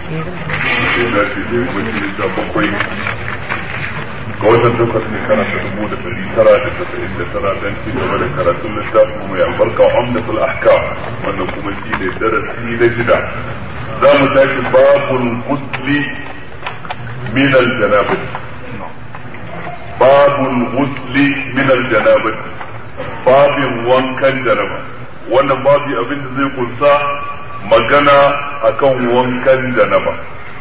sai da ce da yammacin da bakwai ga watan takwas ne kana ta dubu da dari tara da tasa'in da tara don ci gaba da karatun littafin mai albarka umdatul ahkam wannan kuma shi ne darasi na shida za mu tashi babul gusli min al-janabah babul gusli min al-janabah babin wankan janaba wannan babi abin da zai kunsa magana akan wankan janaba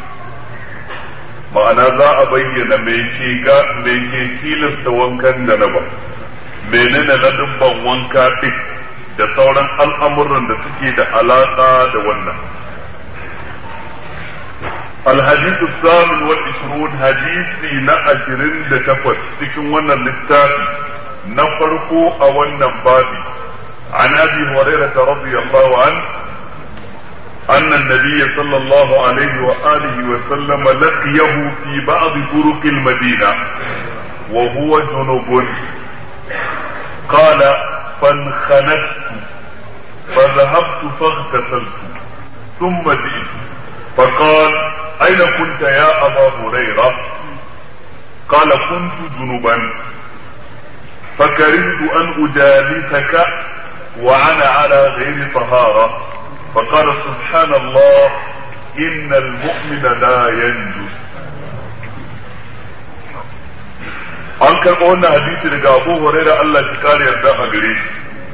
ma'ana za a bayyana mai ke ga mai ke tilasta wankan janaba menene na dubban wanka ɗin da sauran al'amuran da suke da alaƙa da wannan الحديث الثامن والعشرون حديثي نا عشرين لتفت تكن ونن للتافي نفرقوا أولنا بابي عن أبي هريرة رضي الله عنه أن النبي صلى الله عليه وآله وسلم لقيه في بعض طرق المدينة وهو جنوب قال فانخنقت فذهبت فاغتسلت ثم جئت فقال أين كنت يا أبا هريرة قال كنت جنبا فكرهت أن أجالسك وأنا على غير طهارة فقال سبحان الله إن المؤمن لا ينجس an karɓo wannan hadisi daga Abu Hurairah Allah ya kare yarda a gare shi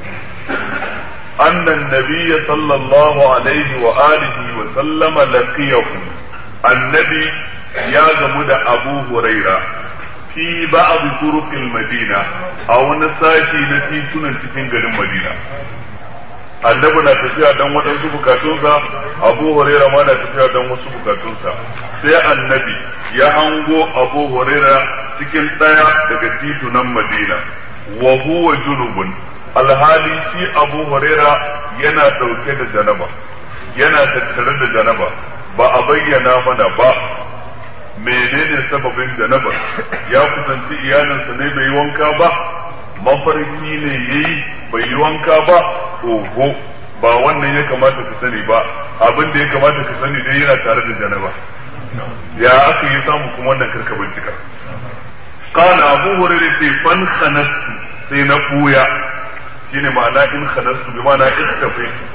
أن النبي صلى الله عليه وآله وسلم لقيه النبي يا جمد أبو هريرة في بعض طرق المدينة أو نساشي نتي سنة cikin garin Madina. annabi na tafiya don waɗansu bukatunsa abu huraira ma na tafiya don wasu bukatunsa sai annabi ya hango abu huraira cikin ɗaya daga titunan madina wa huwa junubun alhali shi abu huraira yana ɗauke da janaba yana tattare da janaba ba a bayyana mana ba menene sababin janaba ya kusanci iyalinsa ne bai yi wanka ba mafarki ne yayi bai yi wanka ba oho ba wannan ya kamata ka sani ba abin da ya kamata ka sani dai yana tare da janaba ya aka yi samu kuma wannan karka bincika kana abu hurairah sai fan khanastu sai na buya shine ma'ana in khanastu bi ma'ana iktafaitu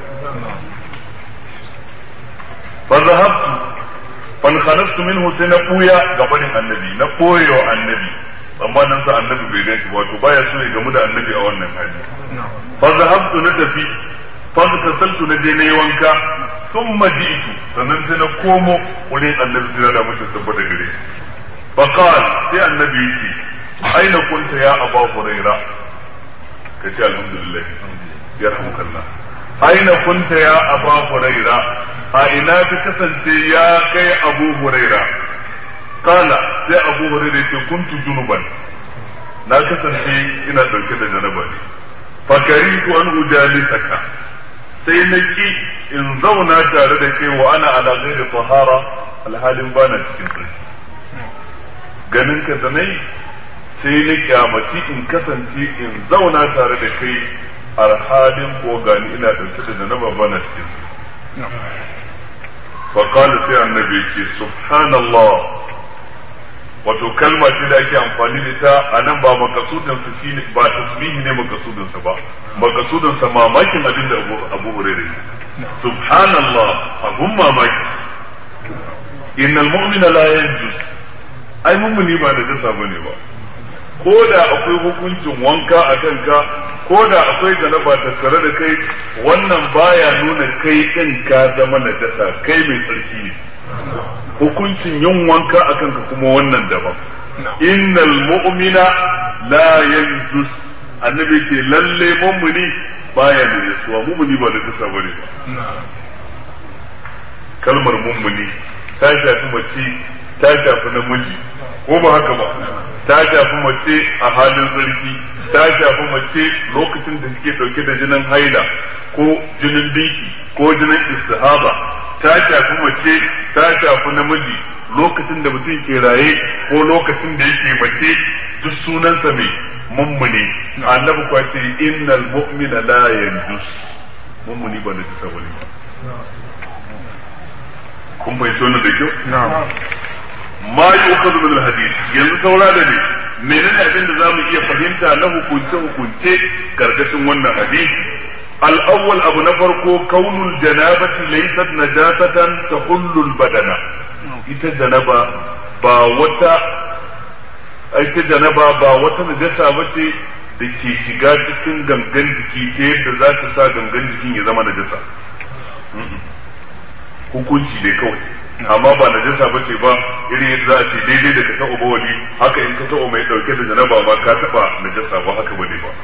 fa zahabtu fan khanastu minhu sai na buya gabanin annabi na koyewa annabi tsammanin sa annabi bai gan shi wato baya so ya gamu da annabi a wannan hali fa zahabtu na tafi fa tasaltu na je nayi wanka thumma ji'tu sannan sai na komo wurin annabi sai da mutum tabbata gare shi fa qal sai annabi yake aina kunta ya aba huraira kace alhamdulillah yarhamukallah aina kunta ya aba huraira a ina ka kasance ya kai abu huraira kala sai abu hurairah ce kuntu junuban na kasance ina dauke da janaba ne fakaritu an ujalisaka sai na ki in zauna tare da kai wa ana ala ghairi tahara alhalin bana cikin tsarki ganin ka da nayi sai na kyamaci in kasance in zauna tare da kai alhalin ko gani ina dauke da janaba bana cikin tsarki فقال sai annabi ce subhanallah wato kalma ce da ake amfani da ita a nan ba makasudin sa shine ba tasbihi ne makasudin sa ba makasudin sa mamakin abin da Abu Abu Hurairah subhanallah abun mamaki innal mu'mina la yanjus ai mummuni ba da jasa bane ba ko da akwai hukuncin wanka a kanka ko da akwai janaba tattare da kai wannan baya nuna kai din ka zama najasa kai mai tsarki ne hukuncin yin wanka a kanka kuma wannan daban innal mu'mina la yanjus annabi ce lalle mummuni baya da yasuwa mummuni ba da tasa bane ba kalmar mummuni ta shafi mace ta shafi namiji ko ba haka ba ta shafi mace a halin zargi ta shafi mace lokacin da suke dauke da jinin haila ko jinin biki ko jinin istihaba ta shafi mace ta shafi namiji lokacin da mutum ke raye ko lokacin da yake mace duk sunansa mai mummuni annabi kuwa ce innal mu'mina la yanjus mummuni ba na jisa bane ba kun fahimci wannan da kyau ma yu'khadhu min al-hadith yanzu saura da ne menene abin da zamu iya fahimta na hukunce hukunce karkashin wannan hadisi al-awwal abu na farko kaunul janabati laysat najasatan tahullu al-badana ita janaba ba wata ita janaba ba wata najasa bace da ke shiga cikin gangan jiki ta yadda za ta sa gangan jikin ya zama najasa hukunci ne kawai amma ba najasa ba ce ba irin yadda za a ce daidai da ka taɓa bawali haka in ka taɓa mai ɗauke da janaba ma ka taɓa najasa ba haka bane ba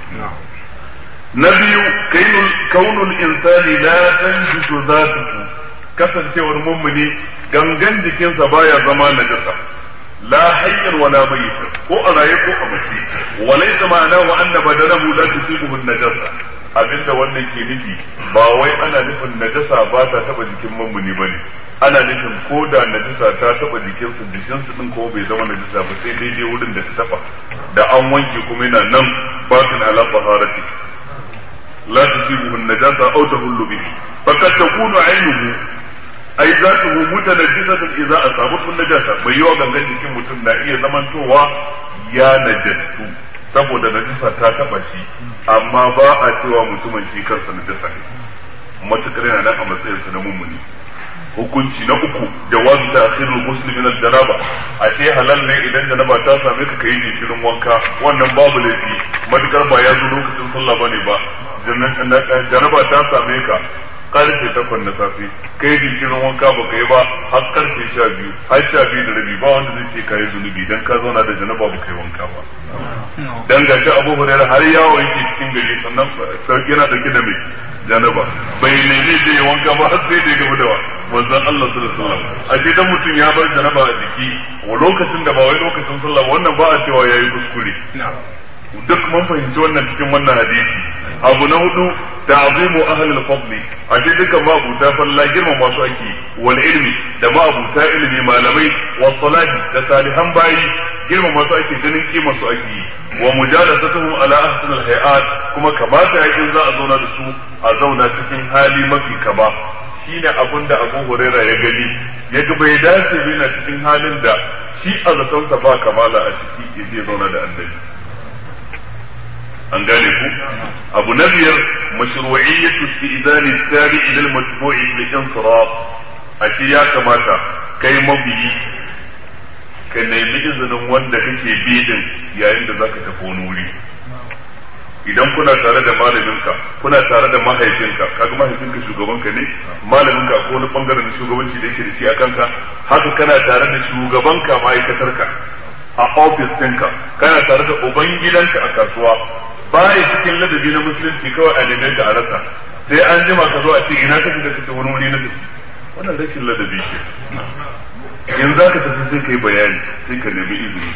na biyu kaunul insani la tanjisu zatuhu kasancewar mummuni gangan jikinsa baya zama najasa la hayyar wala mayyit ko a raye ko a mace walaysa ma'ana wa anna badanahu la tusibuhu najasa abinda wannan ke nufi ba wai ana nufin najasa ba ta taba jikin mummuni bane ana nufin ko da najasa ta taba jikin su jikin su din ko bai zama najasa ba sai daidai wurin da ta taba da an wanke kuma yana nan batin ala taharati la tusibuhu najasa aw tahullu bihi fakat takunu aynuhu ai za ta hu mutanajjisatan idza asabat min najasa bai yawa gangan jikin mutum na iya zamantowa ya najastu saboda najasa ta taba shi amma ba a cewa mutumin shi kansa najasa ne matukar yana nan a matsayin sa na mummuni hukunci na uku jawazu ta'khirul muslimi min al-janaba a ce halal ne idan janaba ta same ka kai jinkirin wanka wannan babu laifi matukar ba ya zo lokacin sallah bane ba janaba ta same ka karfe takwas na safe kai jinkirin wanka ba ka yi ba har karfe sha biyu har sha biyu da rabi ba wanda zai ce ka yi zunubi dan ka zauna da janaba ba ka yi wanka ba dan ga ta abu hurairar har yawo yake cikin gari sannan sauki yana dauke da mai janaba bai nemi zai yi wanka ba har sai da ya gaba da manzon Allah sallallahu alaihi wasallam a ce dan mutum ya bar janaba a jiki wa lokacin da ba wai lokacin sallah wannan ba a cewa yayi kuskure duk mun fahimci wannan cikin wannan hadisi abu na hudu ta'zimu ahli al-fadl a ce dukan ma'abuta falla girma masu ake wal ilmi da ma'abuta ilmi malamai wa salati da salihan bayi girma masu ake ganin kima su ake wa mujalasatuhum ala ahsan al-hayat kuma kamata yakin za a zauna da su a zauna cikin hali mafi kama shine abin da Abu Huraira ya gani ya ga bai dace yana cikin halin da shi a zatonsa ba kamala a ciki ya je zauna da annabi an gane ku abu na biyar mashru'iyyatu istizani tabi ila al-matbu'i li insiraf a shi ya kamata kai mabiyi ka nemi izinin wanda kake bi din yayin da zaka tafi wani wuri idan kuna tare da malaminka kuna tare da mahaifinka kaga mahaifinka shugabanka ne malaminka ko wani bangaren shugabanci da yake da shi a kanka haka kana tare da shugabanka ma'aikatarka a ofis ɗinka kana tare da ubangidanka a kasuwa baya cikin ladabi na musulunci kawai a neman ka a rasa sai an jima ka zo a ce ina kake da kake wani wuri na tafi wannan rashin ladabi ke in za ka tafi sai ka yi bayani sai ka nemi izini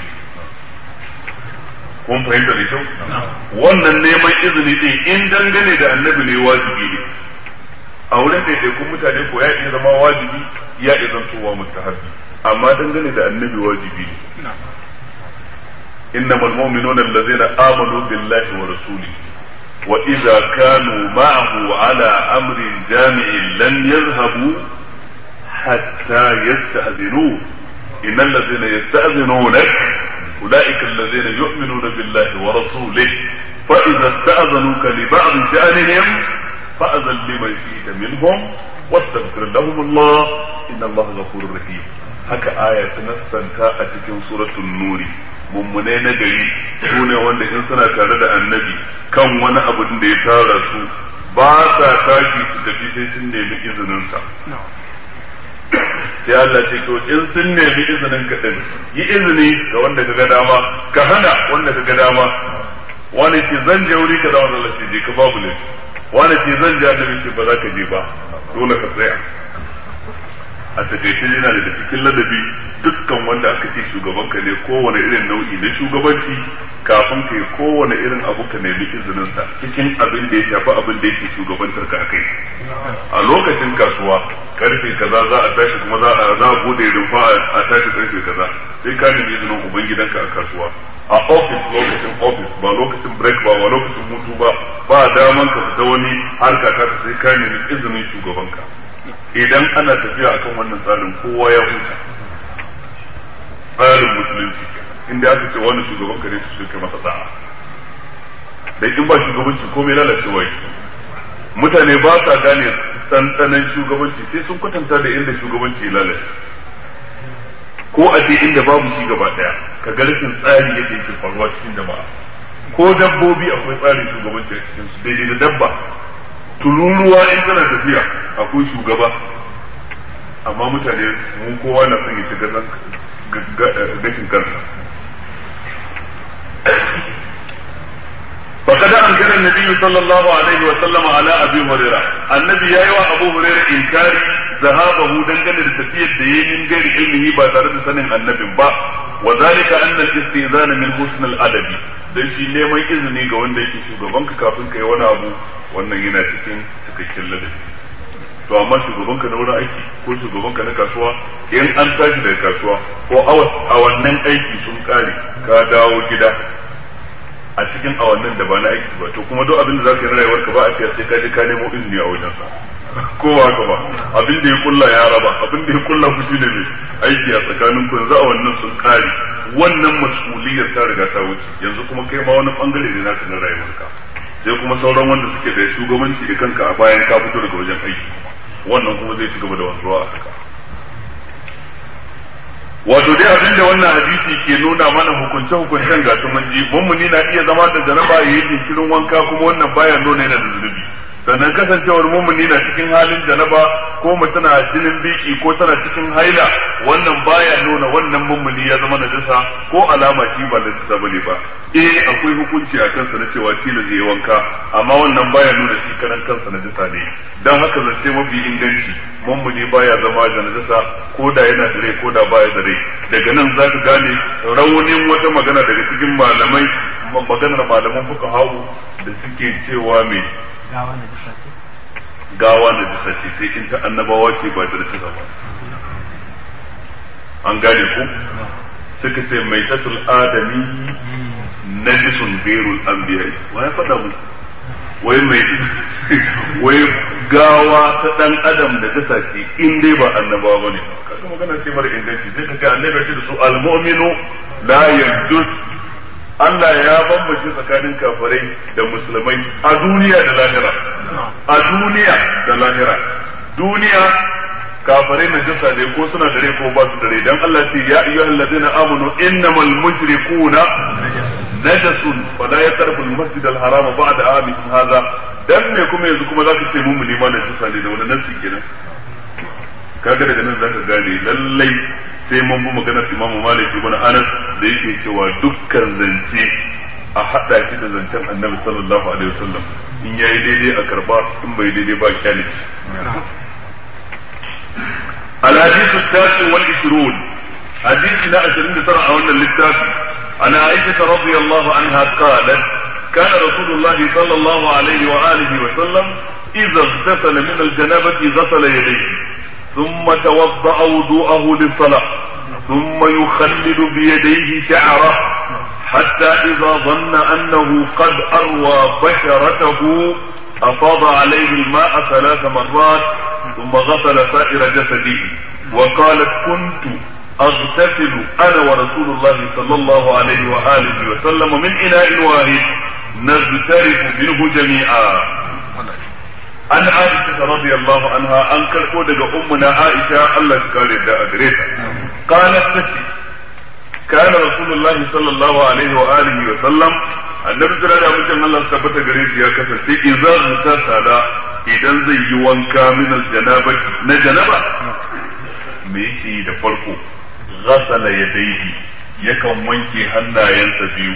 kun fahimta da kyau wannan neman izini din in dangane da annabi ne wajibi ne a wurin ɗaiɗaikun mutane ko ya iya zama wajibi ya iya zantowa mustahabi amma dangane da annabi wajibi ne إنما المؤمنون الذين آمنوا بالله ورسوله وإذا كانوا معه على أمر جامع لن يذهبوا حتى يستأذنوه إن الذين يستأذنونك أولئك الذين يؤمنون بالله ورسوله فإذا استأذنوك لبعض شأنهم فأذن لمن شئت منهم واستغفر لهم الله إن الله غفور رحيم haka aya ta nassanta a cikin suratul nuri mummune na gari su ne wanda in suna tare da annabi kan wani abu da ya tara su ba sa tashi su tafi sai sun nemi izininsa sai Allah ce to in sun nemi izinin ka din yi izini ga wanda ka ga dama ka hana wanda ka ga dama wani ce zan je wuri ka da wanda Allah ce je ka babu ne wani ce zan je annabi ce ba za ka je ba dole ka tsaya a takaice yana da cikin ladabi dukkan wanda aka ce shugaban ka ne kowane irin nau'i na shugabanci kafin ka yi kowane irin abu ka nemi izininsa cikin abin da ya shafi abin da yake shugabantar ka akai a lokacin kasuwa karfe kaza za a tashi kuma za a za a bude rumfa a tashi karfe kaza sai ka nemi izinin ubangidanka a kasuwa a ofis lokacin ofis ba lokacin break ba ba lokacin hutu ba ba daman ka fita wani harka ta sai ka nemi izinin shugabanka idan ana tafiya akan wannan tsarin kowa ya huta tsarin musulunci inda aka ce wani shugaban ka ne su kai masa da'a da in ba shugabanci komai lalacewa yake mutane ba sa gane tsantsanan shugabanci sai sun kwatanta da inda shugabanci ya lalace ko a ce inda babu shi gaba daya ka ga rashin tsari yadda yake faruwa cikin jama'a ko dabbobi akwai tsarin shugabanci a cikin su daidai da dabba tururuwa in tana tafiya akwai shugaba amma mutane mun kowa na son ya shiga gashin kansa فقد أنكر النبي صلى الله عليه وسلم على أبي هريرة النبي يا أبو هريرة إنكار ذهابه دنجل لتفيد دين من غير علمه باترد سنة النبي با وذلك أن الاستئذان من حسن الأدب dan shi neman izini ga wanda yake shugabanka kafin kai wani abu wannan yana cikin cikakken ladabi to amma shugabanka na wurin aiki ko shugabanka na kasuwa in an tashi daga kasuwa ko a wannan aiki sun kare ka dawo gida a cikin awannin da ba na aiki ba to kuma duk abin da zaka yi na rayuwar ka ba a sai ka je ka nemo izini a wajen sa kowa ka ba abin da ya kulla ya raba abin da ya kulla ku shine mai aiki a tsakanin ku yanzu a wannan sun kare wannan mas'uliyar ta riga ta wuce yanzu kuma kai ma wani bangare ne naka na rayuwar ka sai kuma sauran wanda suke da shugabanci da kanka a bayan ka fito daga wajen aiki wannan kuma zai ci gaba da wanzuwa a haka wato dai abin da wannan hadisi ke nuna mana hukunce hukuncen ga mun ji mummuni na iya zama da janaba ya yi jinkirin wanka kuma wannan baya nuna yana da zunubi sannan kasancewar mummuni na cikin halin janaba ko mutum na jinin biki ko tana cikin haila wannan baya nuna wannan mummuni ya zama najasa ko alama shi ba najasa bane ba eh akwai hukunci a kansa na cewa tilas zai wanka amma wannan baya nuna shi karan kansa najasa ne dan haka zance mafi inganci mummuni baya zama da najasa ko da yana da rai ko da baya da rai daga nan za ka gane raunin wata magana daga cikin malamai maganar malaman fuka hawu da suke cewa mai gawa na jisa ce sai in ta annabawa ce ba da rasa ba an gane ku suka ce mai tatul adami najisun gairul anbiya wa ya faɗa mu wai mai wai gawa ta dan adam da ta ce in dai ba annabawa bane kaga magana ce mara inganci sai kaga annabi ce da su almu'minu la yajus Allah ya bambance tsakanin kafirai da musulmai a duniya da lahira a duniya da lahira duniya kafirai na jasa ne ko suna dare ko ba su dare dan Allah ce ya ayyuhal ladina amanu innamal mushrikuna najasun fala yaqrabu al-masjid al-haram ba'da amihim hadha dan me kuma yanzu kuma zaka ce mun ma na jasa ne da wani nasi kenan kaga daga nan zaka gane lallai sai mun bi maganar Imam Malik ibn Anas da yake cewa dukkan zance a hada shi da zancen Annabi sallallahu alaihi wasallam in yayi daidai a karba in bai daidai ba kyale الحديث التاسع والعشرون حديث لا عشرين ترى أولا للتاسع عن عائشة رضي الله عنها قالت كان رسول الله صلى الله عليه وآله وسلم إذا اغتسل من الجنابة غسل يديه ثم توضأ وضوءه للصلاة ثم يخلل بيديه شعره حتى إذا ظن أنه قد أروى بشرته أفاض عليه الماء ثلاث مرات ثم غسل سائر جسده وقالت كنت أغتسل أنا ورسول الله صلى الله عليه وآله وسلم من إناء واحد نغترف منه جميعا an Aisha radiyallahu anha an karko daga ummuna Aisha Allah ya kare da gare ta qalat tace kana rasulullahi sallallahu alaihi wa alihi wa sallam annabi jira da mutum Allah tabbata gare shi ya kasance idan ta sada idan zai yi wanka min aljanaba na janaba me yake da farko ghasala yadayhi yakan wanke hannayensa biyu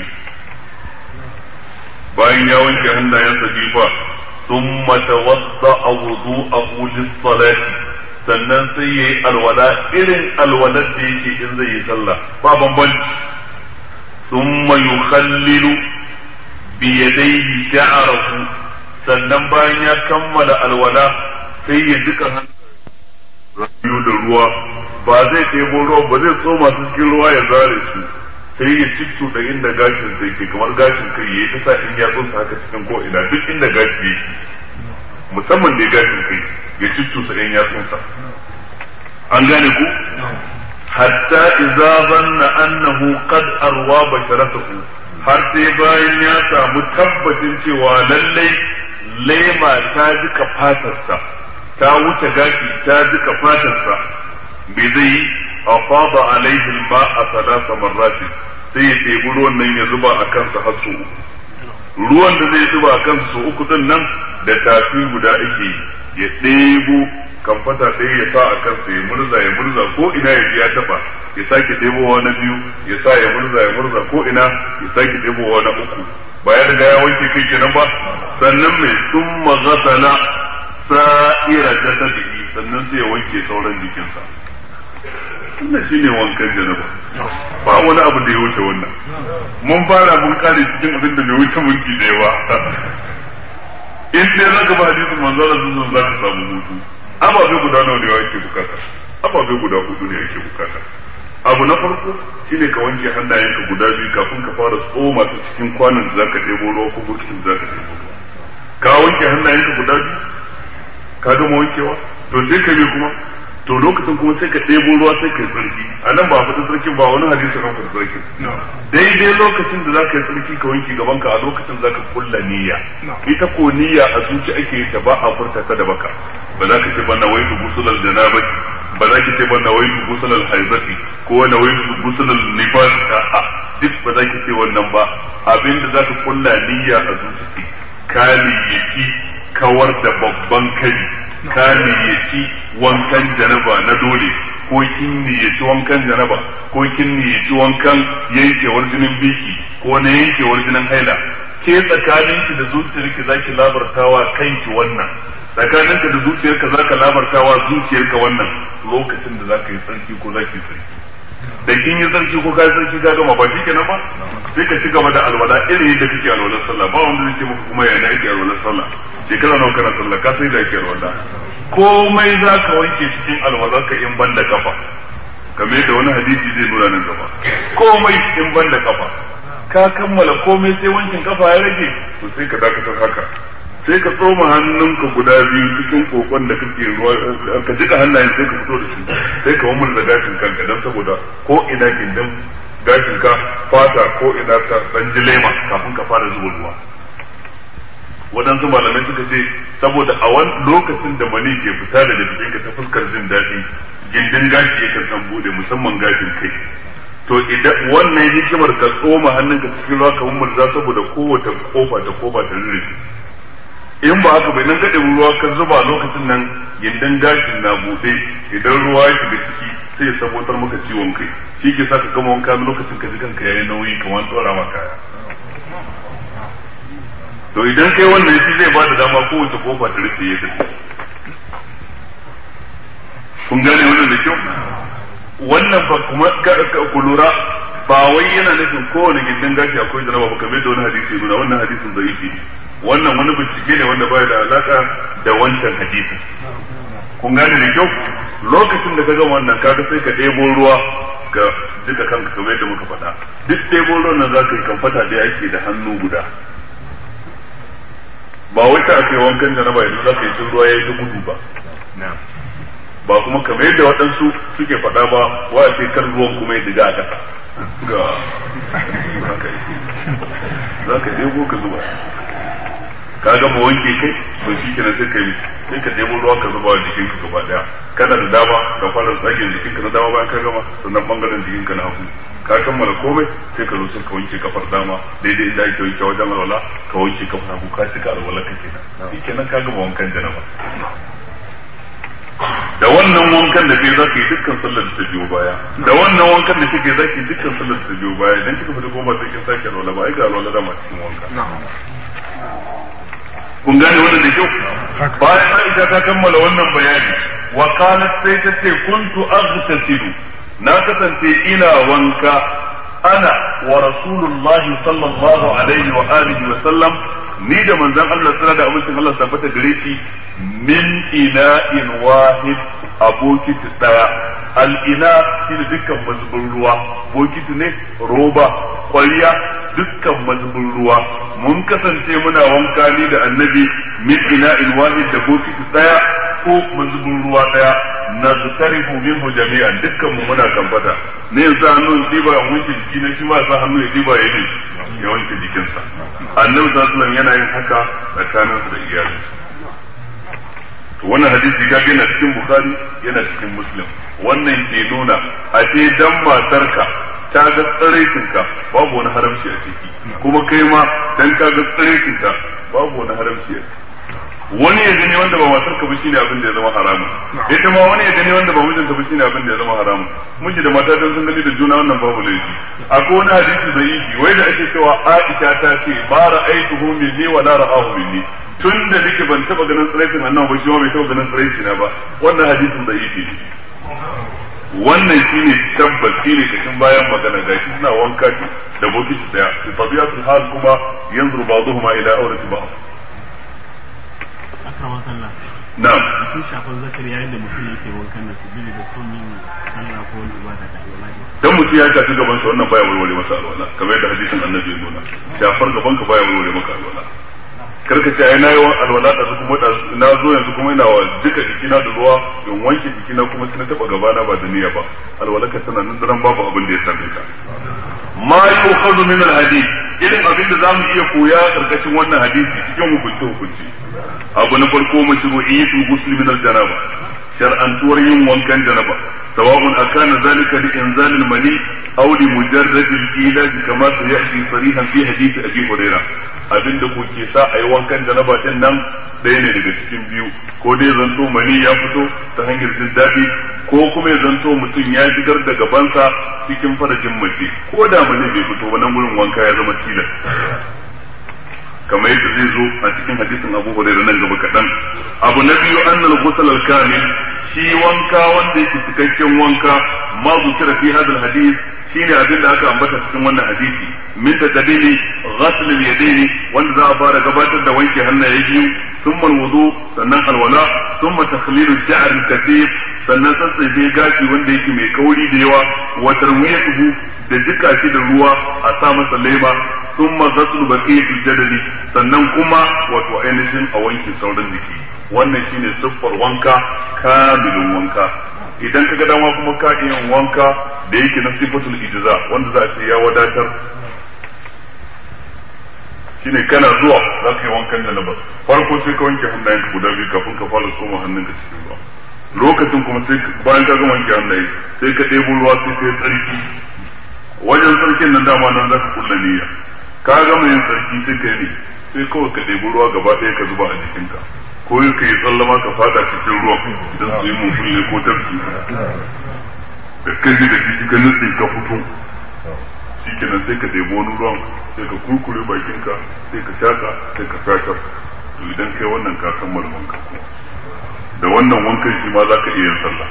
bayan ya wanke hannayensa biyu fa ثم توضأ وضوءه للصلاة sannan sai ya yi alwala irin alwalar da yake in zai yi sallah ba bambanci thumma yukhallilu bi yadayhi sha'rahu sannan bayan ya kammala alwala sai ya duka hannu da ruwa ba zai ɗebo ruwa ba zai tsoma su cikin ruwa ya zare su sai ya ciccu da inda gashin zai ke kamar gashin kai ya yi ta sa in ya tsosa haka cikin ko ina duk inda gashi yake musamman da gashin kai ya cuttusa ɗan yatsunsa an gane ku hatta idza zanna annahu qad arwa basharatahu har sai bayan ya samu tabbacin cewa lallai lema ta jika fatarsa ta wuce gashi ta jika fatarsa bai zai afada alaihi al-ma'a thalatha marratin sai ya ɗebi ruwan nan ya zuba a kansa har sau uku ruwan da zai zuba a kansa sau uku din nan da tafi guda ake ya ɗebo kamfata ɗaya ya sa a kansa ya murza ya murza ko ina ya ji ya taɓa ya sake ɗebowa na biyu ya sa ya murza ya murza ko ina ya sake ɗebowa na uku ba ya riga ya wanke kai kenan ba sannan mai sun magasala sa'ira jasadihi sannan sai ya wanke sauran jikinsa wannan shine wankan janaba ba wani abu da ya wuce wannan mun fara mun kare cikin abin da bai wuce minti da yawa in dai zaka ba hadisin manzo Allah sun za ka samu hutu ababe guda nawa ne yake bukata ababe guda hudu ne yake bukata abu na farko shine ka wanke hannayenka guda biyu kafin ka fara tsoma su cikin kwanan da zaka ɗebo ruwa ko burkin da zaka ɗebo ruwa ka wanke hannayenka guda biyu ka gama wankewa to sai ka yi kuma to lokacin kuma sai ka ɗebo ruwa sai ka yi tsarki a nan ba a fita tsarkin ba wani hadisi kan fita tsarkin daidai lokacin da za ka yi tsarki ka wanke gaban ka a lokacin za ka kulla niyya ita ko niyya a zuci ake yi ta ba a furta ta da baka ba za ka ce ba nawaitu gusulal janabati ba za ki ce ba nawaitu gusulal haibati ko nawaitu gusulal nifas a duk ba za ki ce wannan ba abinda za ka kulla niyya a zuci ka niyyaki kawar da babban kari ka niyyaci wankan janaba na dole ko kin niyyaci wankan janaba ko kin niyyaci wankan yankewar jinin biki ko na yankewar jinin haila ke tsakaninki da zuciyarki zaki labartawa kanki wannan tsakaninka da zuciyarka zaka labartawa zuciyarka wannan lokacin da zaka yi tsarki ko zaki yi tsarki da kin yi tsarki ko ka yi tsarki ka gama ba shikenan ba sai ka ci gaba da alwala irin yadda kake alwalar sallah ba wanda zai ce maka kuma yana ake alwalar sallah shekara nawa kana sallah ka sai da ake alwala komai za ka wanke cikin alwalar ka in ban da kafa kamar yadda wani hadisi zai nuna nan gaba komai in ban da kafa ka kammala komai sai wankin kafa ya rage to sai ka dakatar haka sai ka tsoma hannunka guda biyu cikin kokon da kake ruwa ka jika hannayen sai ka fito da su sai ka wamur da gashin kanka don saboda ko ina gindin gashin ka fata ko ina ta dan jilema kafin ka fara zuba ruwa waɗansu malamai suka ce saboda a wani lokacin da mani ke fita daga jikinka ta fuskar jin daɗi gindin gashi yakan san bude musamman gashin kai to idan wannan hikimar ka tsoma hannunka cikin ruwa kamar murza saboda kowace kofa ta kofa ta rurrufe in ba haka bai nan gaɗe ruwa ka zuba lokacin nan gindin gashin na buɗe idan ruwa ya shiga ciki sai ya sabotar maka ciwon kai shi ke sa ka gama wanka lokacin ka ji kanka yayi nauyi kamar tsora maka kaya to idan kai wannan shi zai bada dama kowace kofa ta rufe ya tafi kun gane wannan da kyau wannan ba kuma ku lura ba wai yana nufin kowane gindin gashi akwai jaraba ba kamar da wani hadisi nuna wannan hadisin zaifi ne wannan wani bincike ne wanda baya da alaka da wancan hadisin kun gane da kyau lokacin da ka gama wannan kaga sai ka ɗebo ruwa ga duka kanka kamar yadda muka faɗa duk ɗebo ruwan nan za ka yi kamfata da ake da hannu guda ba wai ta ake wankan janaba yanzu za ka yi tun ruwa ya yi ta gudu ba ba kuma kamar yadda waɗansu suke faɗa ba wa ce kan ruwan kuma ya diga a ƙasa ga za ka ɗebo ka zuba ka gama wanke kai to shi kenan sai ka yi sai ka ɗebo ruwa ka zuba wa jikinka gaba daya kana da dama ka fara tsagen jikinka na dama bayan ka gama sannan bangaren jikinka na hagu ka kammala komai sai ka zo sai ka wanke kafar dama daidai inda ake wanke wajen alwala ka wanke kafar hagu ka cika alwala ka kenan shi kenan ka gama wankan janaba da wannan wankan da kai za ka yi dukkan sallar da ta biyo baya da wannan wankan da kake za ka yi dukkan sallar da ta biyo baya idan kika fita kuma ba sai kin sake alwala ba ai ga alwala dama cikin wanka kun gane wannan da kyau bayan Aisha ta kammala wannan bayani wa qalat sai ta ce kuntu aghtasilu na kasance ina wanka ana wa rasulullahi sallallahu alaihi wa alihi wa sallam ni da manzon Allah sallallahu da abincin Allah tabbata gare shi min ina'in wahid a bokiti daya al'ina shi da dukkan mazubin ruwa bokiti ne roba kwariya dukkan mazubin ruwa mun kasance muna wanka ni da annabi min ina'in wahid da bokiti daya ko mazubin ruwa daya na zutarifu minhu jami'an dukkan mu muna kamfata ne yanzu hannun diba ya wanke jiki na shi ma sa hannu ya diba ya ne ya wanke jikinsa annabi sallallahu alaihi yana yin haka tsakaninsa da iyalinsa to wannan hadisi ka yana cikin bukhari yana cikin muslim wannan ke nuna a ce dan matarka ta ga tsaraitinka babu wani haramci a ciki kuma kai ma dan ka ga tsaraitinka babu wani haramci a ciki wani ya gani wanda ba matar ka ba shine abin da ya zama haramun ita ma wani ya gani wanda ba mijin ka ba shine abin da ya zama haramun miji da mata dan sun gani da juna wannan babu laifi akwai wani hadisi da yi wai da ake cewa Aisha ta ce ba ra'aituhu minni wa la ra'ahu minni tun da nake ban taba ganin tsiraitin annabi ba shi ma bai taba ganin tsiraitin na ba wannan hadisin da yi ne wannan shine tabbas shine kashin bayan magana ga shi suna wanka da bokiti daya fi tabiatul hal kuma yanzuru ba'dhuma ila awrati ba'd akrama sallah na'am sun shafan zakari yayin da mutum yake wankan da su da son yin sallah ko wani ibada da alwala dan mutum ya tafi gaban sa wannan baya warware masa alwala kamar yadda hadisin annabi ya nuna shafar gaban ka baya warware maka alwala karka ce ai nayi alwala da su kuma na zo yanzu kuma ina wa duka jikina da ruwa in wanke jikina kuma sai na taba gabana ba da niyya ba alwala ka tana nan daren babu abin da ya same ka ma yu'khadhu min al-hadith irin abin da zamu iya koya karkashin wannan hadisi cikin hukunci hukunci abu na farko mashru'iyyatul ghusl min al-janaba shar'antuwar yin wankan janaba sawa'un akana zalika li inzal al-mani aw li mujarrad al-ilaj kama sayati sarihan fi hadith abi hurairah abinda ko ke sa ayi wankan janaba din nan ɗaya ne daga cikin biyu ko dai zanto mani ya fito ta hanyar jin daɗi ko kuma ya zanto mutum ya shigar da gabansa cikin farajin mace ko da mani bai fito ba nan gurin wanka ya zama tilas kamar yadda zai zo a cikin hadisin Abu Hurairah nan gaba kaɗan. Abu na biyu annal ghusl al-kamil shi wanka wanda yake cikakken wanka ma zukira fi hadal hadith shine abin da aka ambata cikin wannan hadisi min tadabili ghasl al-yadayn wanda za a fara gabatar da wanke hannaye biyu thumma al-wudu sannan alwala thumma takhlil al-sha'r al-kathir sannan sassafe gashi wanda yake mai kauri da yawa wa tarwiyatuhu da jika shi da ruwa a sa masa lema sun mazatsu baqiyatul jadali sannan kuma wato ainihin a wanke sauran jiki wannan shine siffar wanka kamilin wanka idan ka ga dama kuma ka iya wanka da yake na sifatul ijza wanda za a ce ya wadatar shine kana zuwa za ka yi wankan da na farko sai ka wanke hannayenka guda biyu kafin ka fara soma hannunka cikin ruwa lokacin kuma sai bayan ka gama wanke hannaye sai ka ɗebo ruwa sai ka yi tsarki wajen sarkin nan dama nan za ka kulla niyya ka gama yin sarki sai ka yi sai kawai ka ɗebi ruwa gaba ɗaya ka zuba a jikinka ko yi ka yi tsallama ka fada cikin ruwa don su yi mufulle ko tafki da kaji da jiki ka nutse ka fito shi kenan sai ka ɗebi wani ruwan sai ka kurkure bakinka sai ka shaka sai ka shakar to idan kai wannan ka kammala wanka kuma da wannan wankan shi ma za ka iya yin sallah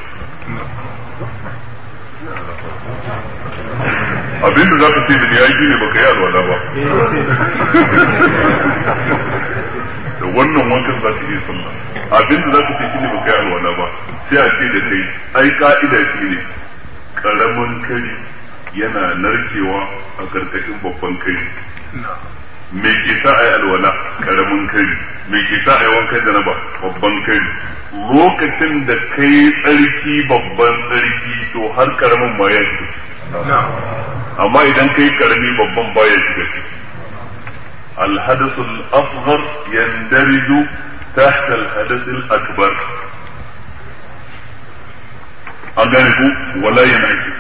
abin da za ka ce da ni aiki ne baka yi alwala ba da wannan wankan za ka iya sallah abin da za ka ce shi ne baka yi alwala ba sai a ce da kai ai ka'ida shi ne karamin kari yana narkewa a karkashin babban kari me ke sa a yi alwala karamin kari me ke sa a yi wankan janaba babban kari lokacin da kai tsarki babban tsarki to har karamin ma ya shiga amma idan kai karami babban baya shiga ciki الحدث الأصغر يندرج تحت الحدث الأكبر أغانيه ولا ينعكس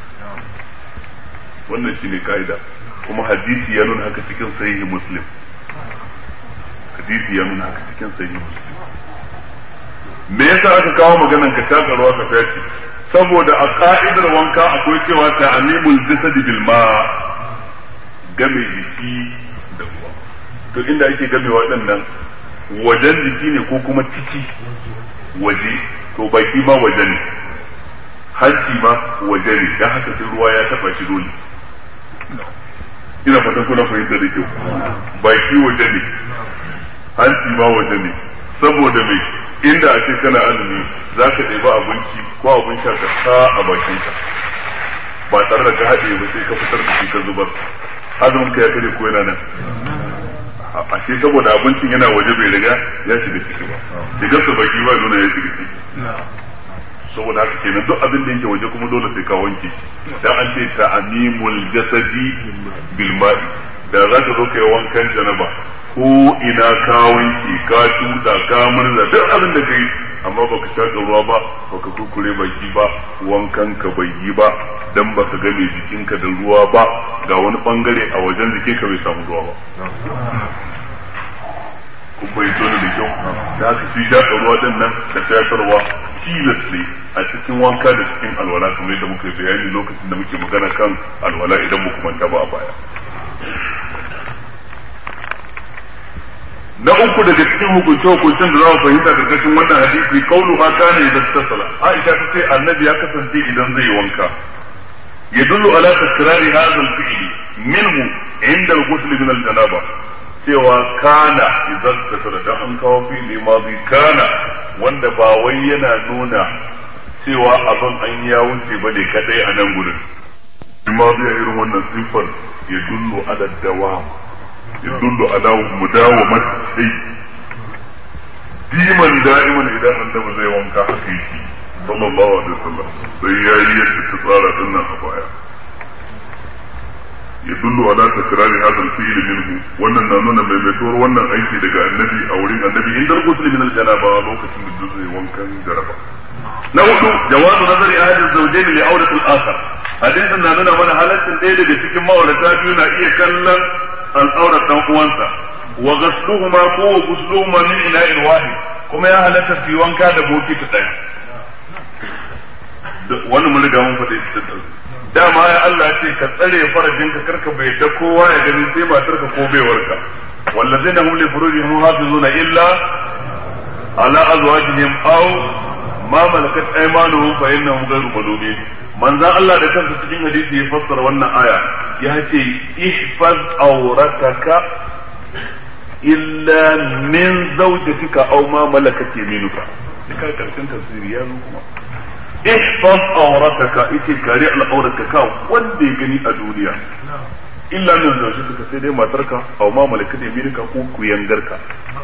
wannan shi ne ka'ida kuma hadisi ya nuna haka cikin sahihi muslim hadisi ya nuna haka cikin sahihi muslim me yasa aka kawo maganan ka shaka ruwa ka fyaci saboda a ka'idar wanka akwai cewa ta'amimul jasadi bil ma game jiki da ruwa to inda ake game waɗannan wajen jiki ne ko kuma ciki waje to baki ma waje ne hanci ma waje ne dan haka sai ruwa ya taba shi dole ina fatan kuna fahimta da kyau baki waje ne hanci ma waje ne saboda mai inda a ce kana azumi za ka ɗebi abinci ko abin sha ka sa a bakinka ba tare da ka haɗe ba sai ka fitar da shi ka zubar azumin ka ya kare ko yana nan a shi saboda abincin yana waje bai riga ya shiga ciki ba shigar sa baki ba nuna ya shiga ciki saboda haka kenan duk abin da yake waje kuma dole sai ka wanke dan an ce ta'amimul jasadi bil ma'i da za ka zo kai wankan janaba ko ina ka wanke ka tuta ka murza duk abin da kai amma baka shaka ruwa ba baka kurkure baki ba wankan ka bai yi ba dan baka game jikinka da ruwa ba ga wani bangare a wajen jikinka bai samu ruwa ba kun bai tona da kyau da haka shi shaka ruwa din nan da shakarwa tilas ne a cikin wanka da cikin alwala kamar yadda muka yi bayani lokacin da muke magana kan alwala idan muku manta ba a baya na uku daga cikin hukunce hukuncen da za mu fahimta karkashin wannan hadisi kaulu ha kana idan tasala Aisha ta ce annabi ya kasance idan zai wanka yadullu ala takrari hadha al-fi'l minhu inda al-ghusl min al-janaba cewa kana idan tasala dan an kawo fi'li madi kana wanda ba wai yana nuna cewa abin an ya wuce bane kadai a nan gurin madi irin wannan sifar yadullu ala dawam يدل على مداومة الشيء ديما دائما إذا عندما زي وانكا حقيقي صلى الله عليه وسلم سيئية تتصارى لنا خفايا يدل على تكرار هذا الفعل منه وانا نانونا ميمتور وانا ايكي دقاء النبي او رين النبي عند الغسل من الجنابة لوكة من الجزء وانكا جنابة نوح جواز نظر احد الزوجين لعورة الاخر hadisin na nuna mana halaccin ɗaya daga cikin ma'aurata biyu na iya kallon al'aurar dan uwansa wa ghasluhuma ko wa ghusluhuma min ina'in wahid kuma ya halatta su yi wanka da bokiti ɗaya wannan mun riga mun faɗi shi dama ya Allah ce ka tsare farajinka karka bai da kowa ya gani sai matarka ko baiwarka wallazina hum li furujihim hafizuna illa ala azwajihim aw ma malakat aymanuhum fa innahum ghayru malumin manzan Allah da kansa cikin hadisi ya fassara wannan aya ya ce ihfaz aurataka illa min zawjatika aw ma malakat yaminuka duka karshen tafsiri ya zo kuma ihfaz aurataka ite kare al'aurataka wanda ya gani a duniya illa min zawjatika sai dai matarka aw ma malakat yaminuka ko kuyangarka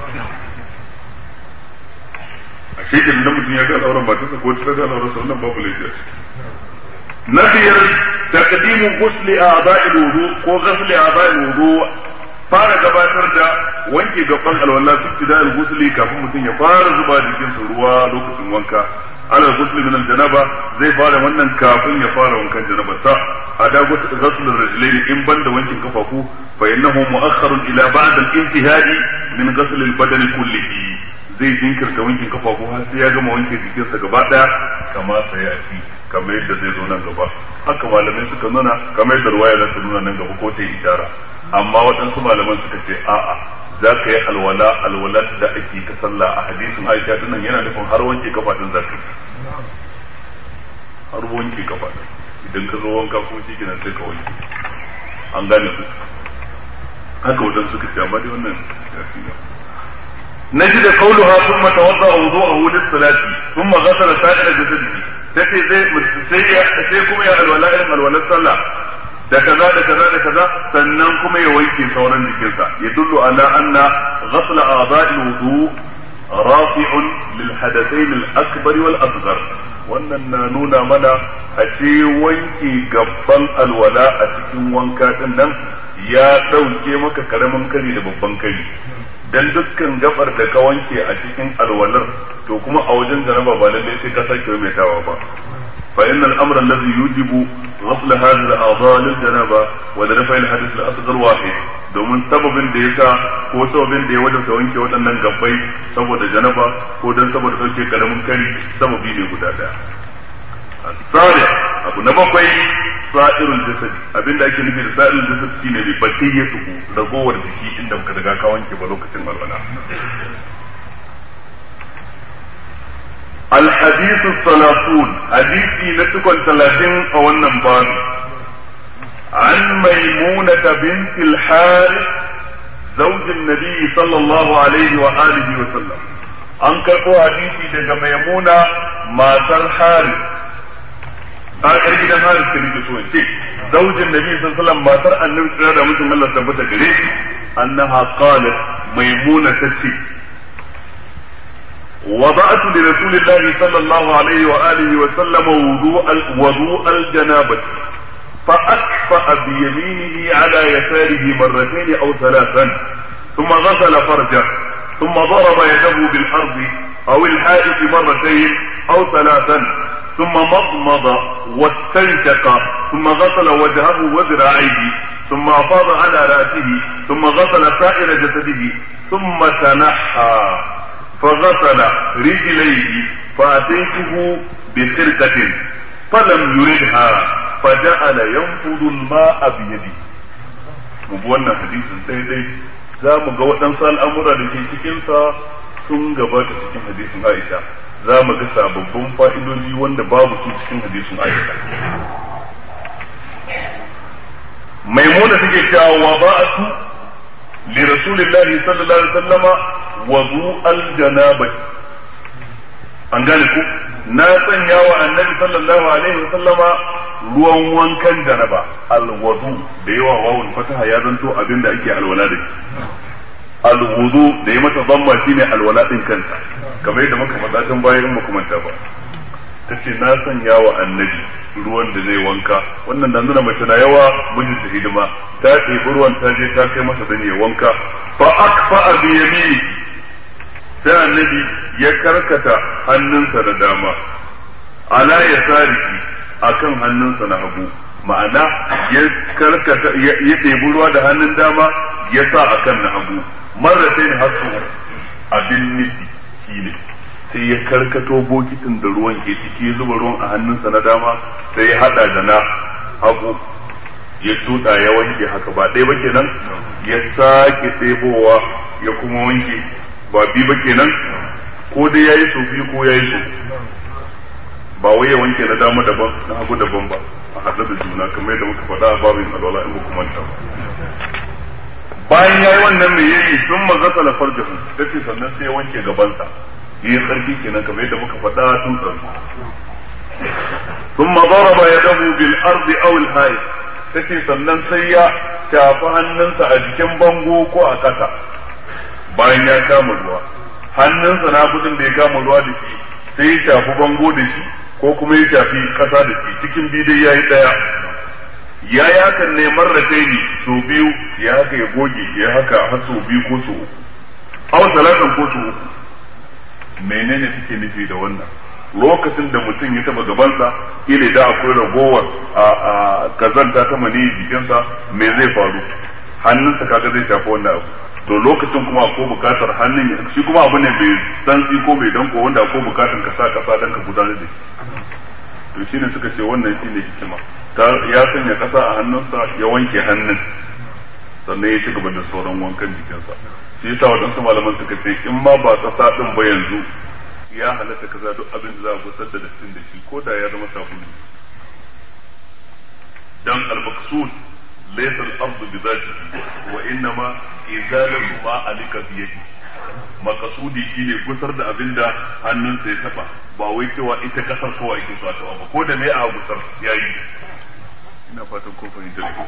a shekin da mutum ya ga al'auran matarsa ko ta ga al'auran sa wannan babu laifi na biyar taqdimu ghusli a'da'i wudu ko ghusli a'da'i wudu fara gabatar da wanke gaban alwala su tidal ghusli kafin mutum ya fara zuba jikin sa ruwa lokacin wanka ala ghusli min janaba zai fara wannan kafin ya fara wankan janaba sa ada ghusl ar-rijlayn in banda wankin kafafu fa innahu mu'akhkharun ila ba'd al-intihai min ghusl al-badani kullihi zai jinkirta wankin kafafu har sai ya gama wanke jikinsa gaba daya kama sai a ci kamar yadda zai zo nan gaba haka malamai suka nuna kamar yadda ruwaya za ta nuna nan gaba ko ta ishara amma waɗansu malaman suka ce a'a za ka yi alwala alwala da ake ta sallah a hadisin aisha dinnan yana nufin har wanke kafa din zaka har wanke kafa din idan ka zo wanka ko shi kenan sai ka wanke an gane ku haka waɗansu suka ce amma dai wannan ya fi نجد قولها ثم توضأ وضوءه للصلاة ثم غسل سائر جسده tace zai sai sai kuma ya alwala irin alwalar sallah da kaza da kaza da kaza sannan kuma ya wanke sauran jikinsa ya dullu ala anna ghasl a'dha'i wudu rafi'un lil hadathain al akbar wal asghar wannan na nuna mana a ce wanke gabban alwala a cikin wanka din nan ya dauke maka karamin kari da babban kari dan dukkan gabar da ka wanke a cikin alwalar to kuma a wajen jaraba ba lallai sai ka sake maimaitawa ba fa inna al-amra alladhi yujibu ghasl hadhihi al-a'dha lil janaba wa li rafa' al-hadith al-asghar wahid domin sababin da yasa ko sababin da ya wajabta wanke waɗannan gabbai saboda janaba ko dan saboda sauke karamin kari sababi ne guda daya الثالث abu na bakwai sa'irul jasad abinda ake nufi da sa'irul jasad shine bi bakiyatuhu ragowar jiki inda muka daga ka wanke ba lokacin alwala الحديث الثلاثون حديثي نتكون ثلاثين أو النبان عن ميمونة بنت الحارث زوج النبي صلى الله عليه وآله وسلم أنكر حديثي لك ميمونة ما الحارث a yar gidan haris ta nake so ce zaujin nabi sallallahu alaihi wasallam matar annabi tsira da mutum Allah tabbata gare shi annaha qalat maimuna tace وضعت لرسول الله صلى الله عليه وآله وسلم وضوء وضوء الجنابة فأكفأ بيمينه على يساره مرتين أو ثلاثا ثم غسل فرجه ثم ضرب يده بالأرض أو الحائط مرتين أو ثلاثا ثم مضمض واستنشق ثم غسل وجهه وذراعيه ثم أفاض على رأسه ثم غسل سائر جسده ثم تنحى فغسل رجليه فأتيته بخرقة فلم يردها فجعل ينفض الماء بيده wannan hadisin sai dai za mu ga waɗansu al'amura da ke cikinsa sun gabata cikin hadisin Aisha za mu ga sababbin fa'idoji wanda babu su cikin hadisin Aisha maimuna take cewa wa ba'atu li rasulillahi sallallahu alaihi wasallama wudu al-janabah an gane ku na sanya wa annabi sallallahu alaihi wasallama ruwan wankan janaba al-wudu da yawa wawun fataha ya zanto abinda ake alwala da shi al-wudu da ya mata zamma shine alwala din kanta kamar yadda muka faɗa tun bayan muka manta ba tace na sanya wa annabi ruwan da zai wanka wannan da nuna mace na yawa mijin ta hidima ta ɗebi ruwan ta je ta kai masa dan ya wanka fa akfa bi yamini sai annabi ya karkata hannunsa da dama ala ya sariki akan hannunsa na hagu ma'ana ya karkata ya ɗebi ruwa da hannun dama ya sa akan na hagu marratain hasu abin nufi shine sai ya karkato bokitin da ruwan ke ciki ya zuba ruwan a hannunsa na dama sai ya hada da na hagu ya tuda ya wanke haka ba ɗaya ba kenan ya sake ɗebowa ya kuma wanke ba bi ba kenan ko dai ya yi sau biyu ko ya yi sau ba wai ya wanke na dama daban na hagu daban ba a haɗe da juna kamar yadda muka faɗa a babin alwala in ba kuma ba bayan ya yi wannan mai yayi sun mazasa la farjahu tace sannan sai ya wanke gabansa yi tsarki kenan kamar yadda muka faɗa tun tsarki ثم ضرب يده بالأرض أو الهاي tace sannan sai ya shafi hannunsa a jikin bango ko a ƙasa bayan ya kama ruwa hannunsa na gudun da ya kama ruwa da shi sai ya shafi bango da shi ko kuma ya shafi ƙasa da shi cikin bidai ya yi ɗaya ya yi hakan ne marratai ne so biyu ya haka ya goge ya haka har so biyu ko so uku aw talatan ko so uku menene suke nufi da wannan lokacin da mutum ya taba gabansa ile da akwai ragowar a kazanta ta mani jikinsa me zai faru hannunsa kaga zai shafi wannan abu to lokacin kuma akwai bukatar hannun shi kuma abu ne mai santsi ko mai danko wanda akwai bukatar ka sa kasa dan ka gudanar da shi to shine suka ce wannan shine hikima ya sanya kasa a hannunsa ya wanke hannun sannan ya ci gaba da sauran wankan jikinsa shi yasa waɗansu malaman suka ce in ma ba kasa din ba yanzu ya halatta kaza duk abin da za a gusar da dattin da shi ko da ya zama sabulu dan al-maqsud laysa al-ardu bi dhatihi wa innama izalatu ma alika bi yadi makasudi shine gusar da abin da hannunsa ya taba ba wai cewa ita kasar kawai ake so a taba ba ko da me a gusar yayi ina fatan ko fahimtar ku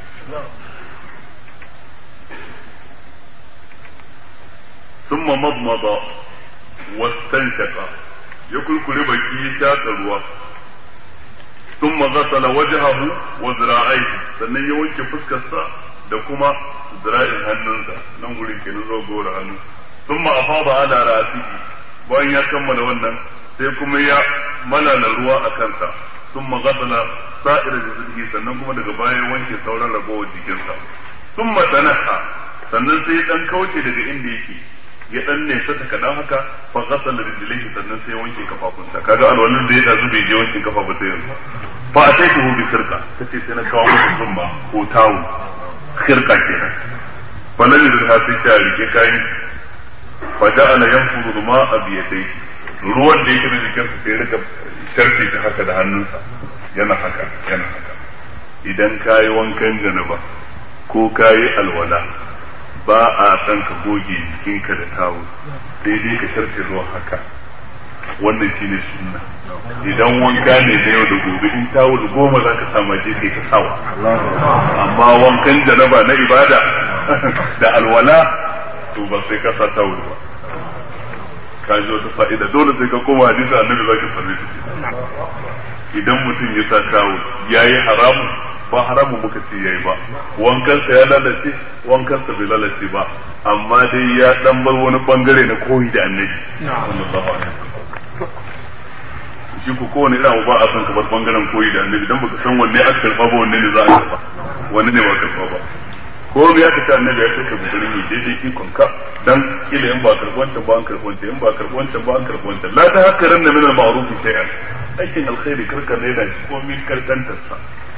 ثم مضمض واستنشق يكل كل بكي شاك الروا ثم غسل وجهه وذراعيه sannan ya wanke fuskarsa da kuma zira'in hannunsa nan gurin ke zo gora hannu ثم أفاض على رأسه bayan ya kammala wannan sai kuma ya malala ruwa a kansa ثم غسل سائر جسده sannan kuma daga baya wanke sauran ragowar jikinsa ثم تنحى sannan sai dan kauce daga inda yake ya dan nesa ta kadan haka fa ghasala rijlaihi sannan sai wanke kafafunsa kaga alwalin da ya dazu bai je wanke kafa ba sai yanzu fa ataituhu bi sirqa tace sai na kawo masa zumba ko tawo sirqa kenan fa nan da sai ta rike kayan fa ja'ala yanfuru ma'a bi yadayhi ruwan da yake da jikinsa sai rika sharfe ta haka da hannunsa yana haka yana haka idan kayi wankan janaba ko kayi alwala ba a san ka goge jikinka da tawo sai dai ka sharfe ruwan haka wannan shine sunna idan wanka ne da yau da gobe in tawul goma za ka sama je kai ta sawa amma wankan janaba na ibada da alwala to ba sai ka sa tawul ba ka ji wata fa'ida dole sai ka koma hadisi annabi zaka same shi idan mutum ya sa tawul yayi haramun ba haramun muka ce yayi ba wankansa ya lalace wankansa bai lalace ba amma dai ya dan bar wani bangare na koyi da annabi sallallahu alaihi wasallam shi ko kowane irin ba a san ka bar bangaren koyi da annabi dan baka san wanne aka karba ba wanne ne za a karba wanne ne ba karba ba ko me aka ce annabi ya saka gudurin yi daidai ikon ka dan kila in ba karɓanta ba an karɓanta in ba karɓanta ba an karɓanta la ta haka ranna min al-ma'ruf shay'an aikin alkhairi karka ne da shi ko min karkantar sa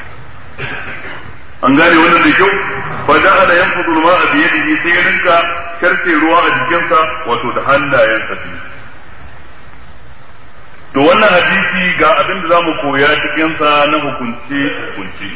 an gane wannan da kyau fa da ana yanfudu ma a biye da sai ya rinka karce ruwa a jikinsa wato da hannayensa biyu to wannan hadisi ga abin da zamu koya cikin sa na hukunci hukunci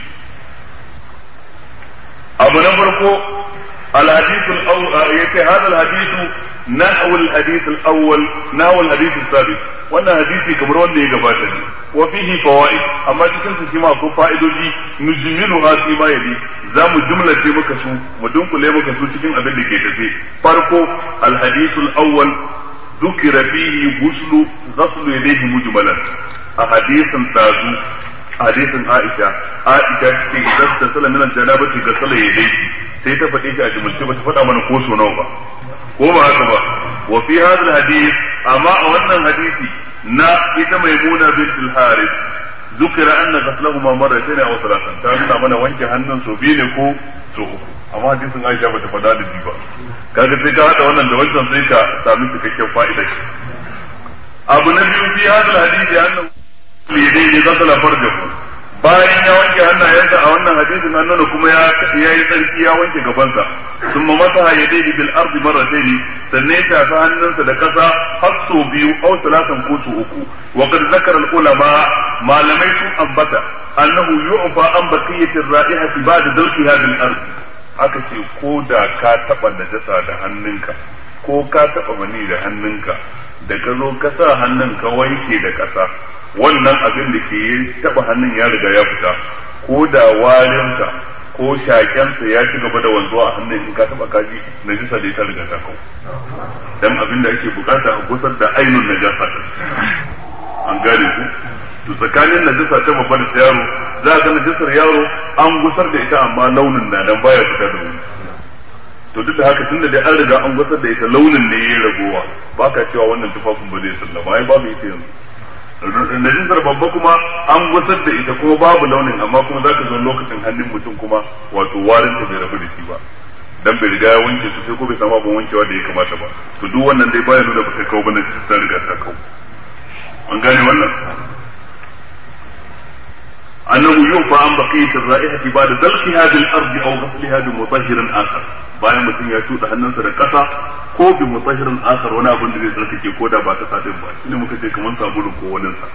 abu na farko الحديث الأول يتي هذا الحديث نحو الحديث الأول نحو الحديث السابق وانا حديثي كبر وانا يقبات وفيه فوائد أما تكن سيما كو فائدوجي نجملها فيما يلي زام جملة مكسو مدنك لي مكسو تكن أبن لكي تفي فرقو الحديث الأول ذكر فيه غسل غسل يديه مجملا أحاديث تازو حديث عائشة عائشة إذا اغتسل من الجنابة غسل يديه sai ta faɗe shi a jumulce ba ta faɗa mana ko so nawa ba ko ba haka ba wa fi hadal hadith amma a wannan hadisi na ita maimuna bint al-harith zukira anna ghaslahuma marratayn aw thalathan ta nuna mana wanke hannun so biyu ne ko so uku amma hadisin Aisha bata faɗa da ba kaga sai ka hada wannan da wancan sai ka sami cikakken fa'ida shi abu na biyu fi hadal hadisi annahu lidai ghasala farjahu bayan ya wanke hannayensa a wannan hadisin an nuna kuma ya yi tsarki ya wanke gabansa sun ma masa ya daidai bil ardi marratayn sannan ya shafi hannunsa da kasa har so biyu aw salatan ko so uku wa qad zakara al ulama malamai sun ambata annahu yu'fa an baqiyatir ra'ihati ba'da dalqiha bil ardi aka ce ko da ka taba najasa da hannunka ko ka taba mani da hannunka da ka zo ka sa hannun ka wanke da kasa wannan abin da ke taba hannun ya riga ya fita ko da warinsa ko shakensa ya ci gaba da wanzuwa a hannun in ka taba kaji najisa da ta riga ta kau dan abin da ake bukata a gusar da ainun najasa an gane ku to tsakanin najasa ta babba da yaro za ga najasar yaro an gusar da ita amma launin na dan baya fita da wuri to duk da haka tunda dai an riga an gusar da ita launin ne ya ragowa baka cewa wannan tufafin ba zai sallama ai babu ita yanzu najisar babba kuma an gusar da ita kuma babu launin amma kuma zaka zo lokacin hannun mutum kuma wato warin ta bai rabu da shi ba dan bai riga ya wanke su sai ko bai samu abin wankewa da ya kamata ba to duk wannan dai baya nuna ba kai kawo ba najisar ta riga ta kawo an gane wannan annahu yufa an baqiyat ar-ra'ihati ba'da dalqiha bil ardi aw ghasliha bi mutahhirin akhar bayan mutum ya tuda hannunsa da kasa ko bi mutahhirin akhar wani abin da zai tsarkake ko da ba ta sadin ba shine muka ce kamar sabulu ko wani sa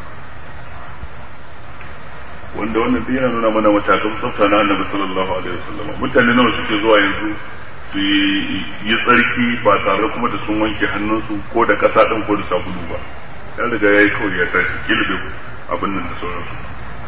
wanda wannan duk yana nuna mana matakan tsafta na annabi sallallahu alaihi wasallam mutane nawa suke zuwa yanzu su yi tsarki ba tare kuma da sun wanke hannunsu ko da kasa din ko da sabulu ba ya riga yayi kawai ya tashi kilbe abin nan da sauransu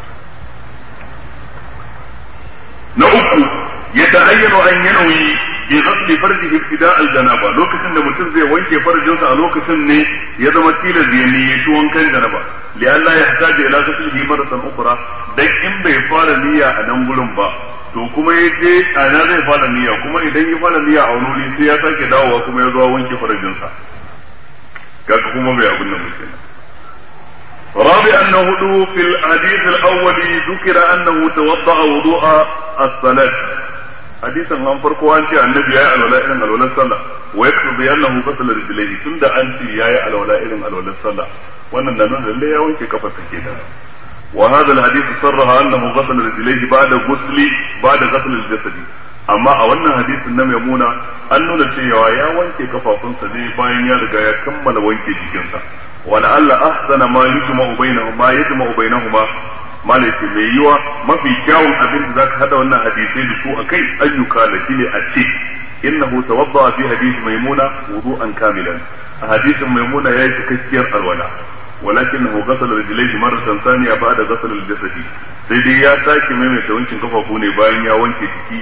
na uku ya ta'ayyana an yanawi bi ghasli farjihi ibtida al-janaba lokacin da mutum zai wanke farjinsa a lokacin ne ya zama tilas ya niyyaci wankan janaba li Allah ya hataje ila ghaslihi maratan ukhra dan in bai fara niyya a nan gurin ba to kuma ya je a nan zai fara niyya kuma idan ya fara niyya a wani sai ya sake dawowa kuma ya zo wanke farjinsa kaga kuma bai abin nan mutum رابعا هدو في الحديث الأول ذكر أنه توضأ وضوء الصلاة حديثا عن فرقو أنت النبي يا الولاء إلى الولاء الصلاة ويقتضي أنه غسل رجليه تند أنت يا الولاء إلى الولاء الصلاة وأن ننون اللي يوانك كفة كده وهذا الحديث صرح أنه غسل رجليه بعد غسل بعد غسل الجسد amma a wannan hadisin na maimuna an nuna cewa ya wanke kafafunsa ne bayan ya riga ya kammala wanke jikinsa wala Allah ahsana ma yujma'u bainahuma yajma'u bainahuma malai mai yiwa mafi kyawun abin da zaka hada wannan hadisai da su akai ayyuka da shine a ce innahu tawadda fi hadisi maimuna wudu'an kamilan a hadisin maimuna yayi cikakkiyar alwala ولكنه غسل رجليه مرة ثانية بعد غسل الجسد sai dai ya sake maimaita wankin kafafu ne bayan ya wanke jiki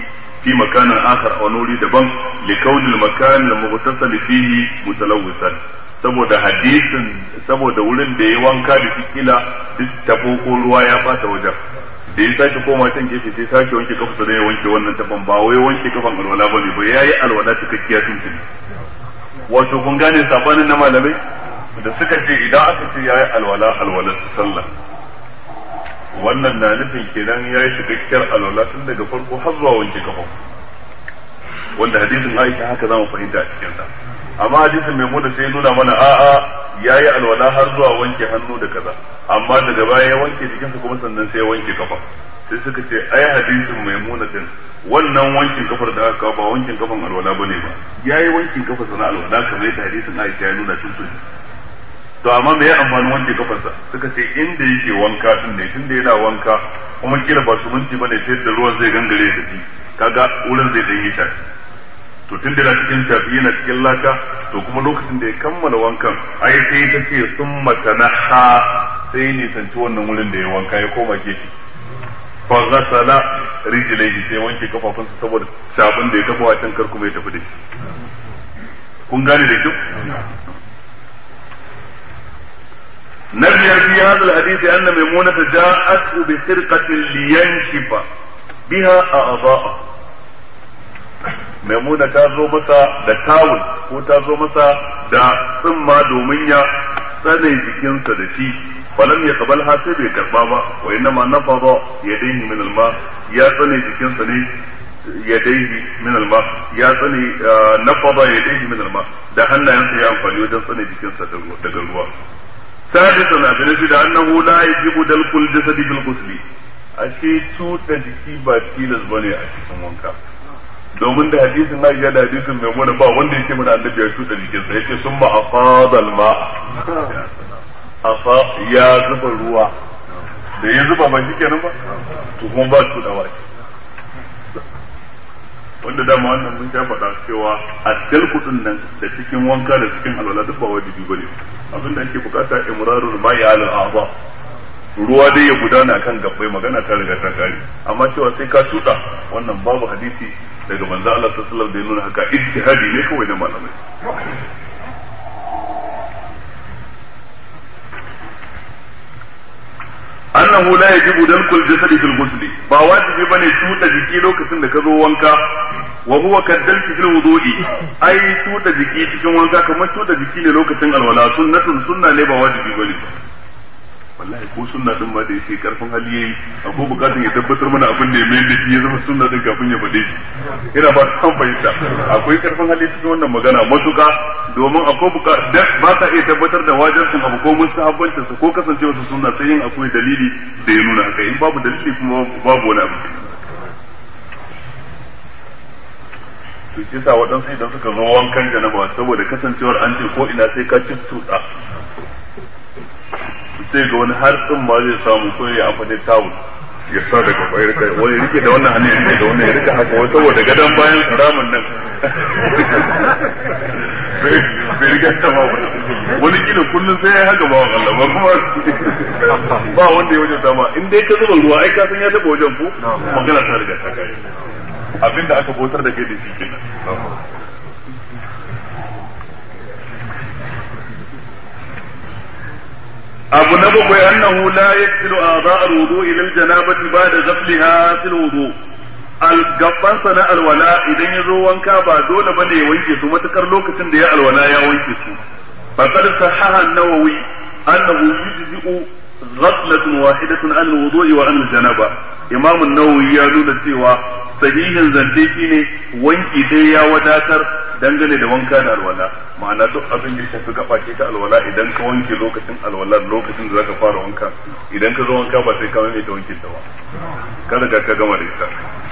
fi makanin akhar a wani wuri daban li kaunil makan al-mughtasal fihi mutalawwisan saboda hadisin saboda wurin da ya wanka da kila duk tabo ko ruwa ya bata wajen da ya sake koma can gefe sai sake wanke kafa da ya wanke wannan taban ba wai wanke kafan alwala bane ba yayi alwala cikakkiya tun tuni wato kun gane sabanin na malamai da suka ce idan aka ce yayi alwala alwala sallah wannan na nufin kenan yayi cikakkiyar alwala tun daga farko har zuwa wanke kafa wanda hadisin Aisha haka zamu fahimta a cikin sa amma hadisin mai muna sai nuna mana a'a yayi alwala har zuwa wanke hannu da kaza amma daga baya ya wanke jikinsa kuma sannan sai ya wanke kafa sai suka ce ai hadisin mai muna din wannan wankin kafar da aka kawo ba wankin kafan alwala bane ba yayi wankin kafar sana alwala kamar yadda hadisin Aisha ya nuna tun tun to amma me ya amfani wanke kafarsa suka ce inda yake wanka din ne tunda yana wanka kuma kila ba su minti bane sai da ruwan zai gangare da shi kaga wurin zai dan yi shafi to tun da yana cikin shafi yana cikin laka to kuma lokacin da ya kammala wankan ai sai ta ce sun matanaha sai ne sanci wannan wurin da ya wanka ya koma gefe fa ghasala rijlaihi sai wanke kafafunsa saboda shafin da ya kafa wacan kar kuma ya tafi da shi kun gane da kyau نبي في هذا الحديث أن ميمونة جاءته بسرقة لينشف بها أعضاءه maimuna ta zo masa da tawul ko ta zo masa da tsumma domin ya tsane jikinsa da shi falam ya kabal ha sai bai karba ba wa inna ma nafada yadayhi min alma ya tsane jikinsa ne yadayhi min alma ya tsane nafada yadayhi min alma da hannayensa ya amfani wajen tsane jikinsa daga ruwa sadisan abin shi da annahu la yajibu dalkul jasadi bil ghusli ashe tuta jiki ba tilas bane a cikin wanka domin da hadisin na da hadisin mai muna ba wanda yake mana annabi ya shuɗa jikinsa yace sun ma afadal ma afa ya zuba ruwa da ya zuba ba shikenan ba to kuma ba su dawa wanda dama wannan mun sha faɗa cewa a dalkudin nan da cikin wanka da cikin alwala duk ba wajibi bane abin da ake bukata imrarul ma'i alal a'za ruwa dai ya gudana kan gabbai magana ta riga ta kare amma cewa sai ka tuda wannan babu hadisi daga manzo Allah sallallahu alaihi wasallam da ya nuna haka ijtihadi ne kawai na malamai annahu la yajibu dalkul jasadi fil ghusl ba wajibi bane tuda jiki lokacin da ka zo wanka wa huwa kaddalti fil wudu'i ai tuda jiki cikin wanka kamar tuda jiki ne lokacin alwala sunnatun sunna ne ba wajibi bane wallahi ko sunna din ma da yake karfin hali yayi akwai bukatun ya tabbatar mana abin da ya mai da shi ya zama sunna din kafin ya faɗe shi ina ba ta fahimta akwai karfin hali cikin wannan magana matuka domin akwai bukatun ba ka iya tabbatar da wajibcin abu ko mustahabbancin sa ko kasancewa su sunna sai yin akwai dalili da ya nuna haka in babu dalili kuma babu wani abu to shi sa waɗansu idan suka zo wankan janaba saboda kasancewar an ce ko ina sai ka ci tuɗa sai ga wani har tsin ma zai samu ko ya amfani tawul ya sa daga bayar kai wani rike da wannan hannun rike da wannan ya rike haka wani saboda gadon bayan ramin nan bai rike ta ba wani kila kullum sai ya yi haka ba wa Allah ba kuma ba wanda ya wajen sama in dai ka zuba ruwa ai ka san ya taba wajen ku magana ta riga ta kai abinda aka bautar da kai da shi kenan abu na bakwai annahu la yaksilu a'dha al-wudu ila al-janabati ba'da ghasliha fil wudu al-gabban sana alwala idan ya zo wanka ba dole bane ya wanke su matukar lokacin da ya alwala ya wanke su faqad sahaha an-nawawi annahu yujzi'u ghaslatun wahidatun an al-wudu'i wa an al-janaba imam an-nawawi ya nuna cewa sahihin zance shine wanki dai ya wadatar dangane da wanka da alwala ma'ana duk abin da ya shafi gaba ce ta alwala idan ka wanke lokacin alwala lokacin da zaka fara wanka idan ka zo wanka ba sai ka mai ta wanke ta ba ka riga ka gama da ita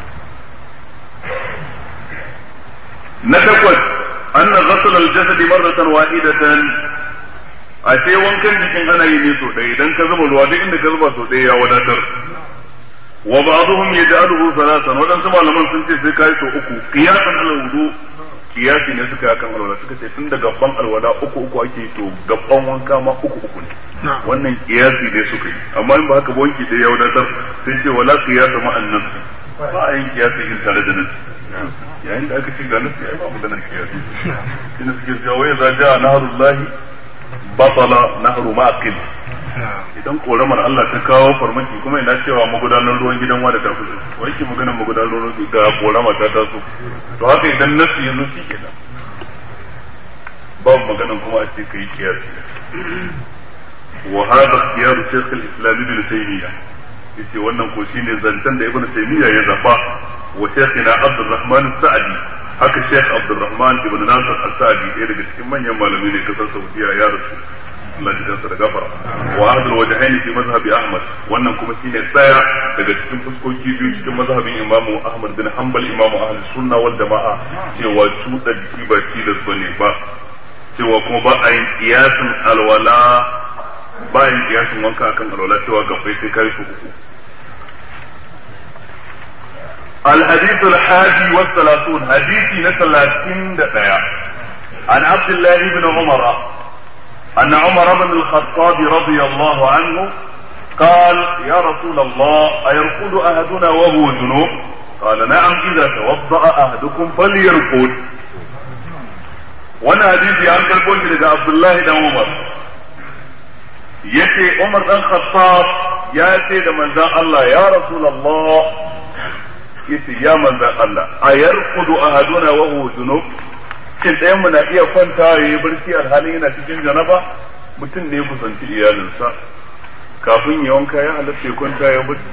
na takwas anna ghasl al-jasad marratan wahidatan a ce wankan jikin ana yi ne so ɗaya idan ka zuba ruwa duk inda ka zuba so ɗaya ya wadatar wa ba'dhum yaj'aluhu thalathan wadansu malaman sun ce sai kai so uku qiyasan ala wudu kiyasi ne suka yi kan alwala suka ce tun da gaban alwala uku uku ake to gaban wanka ma uku uku ne wannan kiyasi ne suka yi amma in ba haka ba wanki da ya wadatar sai ce wala qiyasa ma annas ba a yin kiyasi in tare da nasi yayin da aka ce ga nasi ai ba maganar kiyasi shi ne suke cewa wai za ja naharullahi batala nahru ma'aqil idan koramar Allah ta kawo farmaki kuma ina cewa magudanar ruwan gidan wa da ta kusa wai ke maganar magudanar ruwan da korama ta taso to haka idan nasi ya zo shi kenan babu maganar kuma a ce kai kiyasi wa hada ikhtiyar shaykh al-islam ibn taymiyyah yace wannan ko shine zancen da ibn taymiyyah ya zaba wa shaykhina abdurrahman as-sa'di haka shaykh abdurrahman ibn nasir as-sa'di ɗaya daga cikin manyan malamai ne kasar saudiya ya rasu Allah ya kansa da gafara wa ahdul wajhaini fi mazhabi ahmad wannan kuma shine tsaya daga cikin fuskoki biyu cikin mazhabin imamu ahmad bin hanbal imamu ahli sunna wal jama'a cewa cuɗa jiki ba tilas bane ba cewa kuma ba a yin kiyasin alwala ba a yin kiyasin wanka akan alwala cewa gabbai sai kai su uku الحديث الحادي والثلاثون حديث نسلاتين دقيا عن عبد الله بن عمر أن عمر بن الخطاب رضي الله عنه قال يا رسول الله أيرقد أحدنا وهو جنوب قال نعم إذا توضأ أحدكم فليرقد وانا حديثي عن كالبوش لدى عبد الله بن عمر يتي عمر بن الخطاب ياتي لمن ذا الله يا رسول الله yace ya manzan Allah a yarkudu ahaduna wa huwa junub shin ɗayan mu na iya kwanta ya yi barci alhalin yana cikin janaba mutum ne ya kusanci iyalinsa kafin ya wanka ya halatta ya kwanta ya barci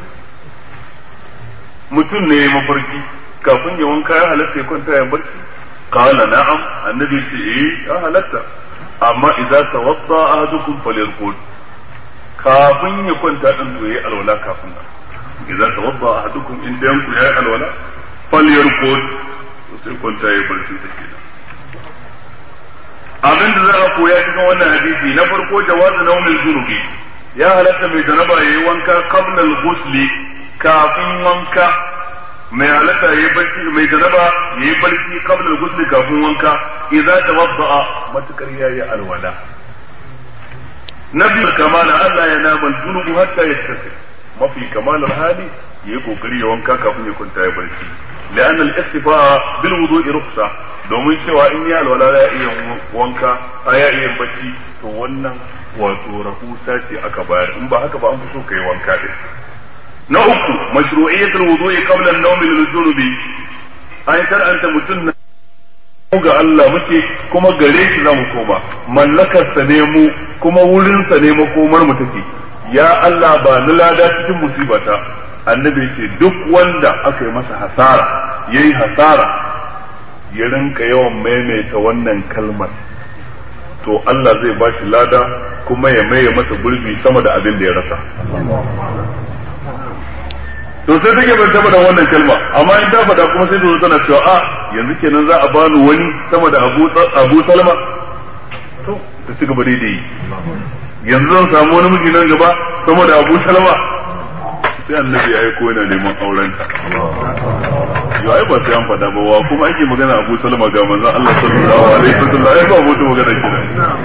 mutum ne ya mafarki kafin ya wanka ya halatta ya kwanta ya barci qala na'am annabi ce eh ya halatta amma idza tawadda ahadukum falyarqud kafin ya kwanta din to yayi alwala kafin nan idza tawadda ahadukum in dayan ku yayi alwala falyarqud sai kwanta yayi barci take abin da za a koya cikin wannan hadisi na farko jawazu nawmil junubi ya halatta mai janaba yayi wanka qabla al-ghusli kafin wanka mai halatta yayi barci mai janaba yayi barci qabla al-ghusli kafin wanka idza tawadda matukar yayi alwala nabi kamala Allah ya nama junubu hatta yattasil mafi kamalar hali yayi kokari ya wanka kafin ya kwanta ya barci لأن الاستفاء بالوضوء رخصة domin cewa in ya alwala ya iya wanka a ya iya bacci to wannan wato rahusa ce aka bayar in ba haka ba an fi so kai wanka din na uku mashru'iyyatul wudu'i qabla an-nawmi lil-junubi an shar'anta mutum na ga Allah muke kuma gare shi zamu koma mallakar sa ne mu kuma wurin sa ne makomar mu take ya Allah ba ni lada cikin musibata annabi ce duk wanda aka yi masa hasara yayi hasara ya rinka yawan maimaita wannan kalmar to Allah zai ba shi lada kuma ya maye masa gurbi sama da abin da ya rasa to sai take ban taba da wannan kalma amma in ta faɗa kuma sai ta zo tana cewa a yanzu kenan za a bani wani sama da Abu Abu Salma to ta ci gaba daidai yanzu zan samu wani miji nan gaba sama da Abu Salma sai annabi ya yi ko yana neman aurenta yau ai ba sai an faɗa ba wa kuma ake magana Abu Salma ga manzon Allah sallallahu alaihi wasallam ai ba mutu magana kina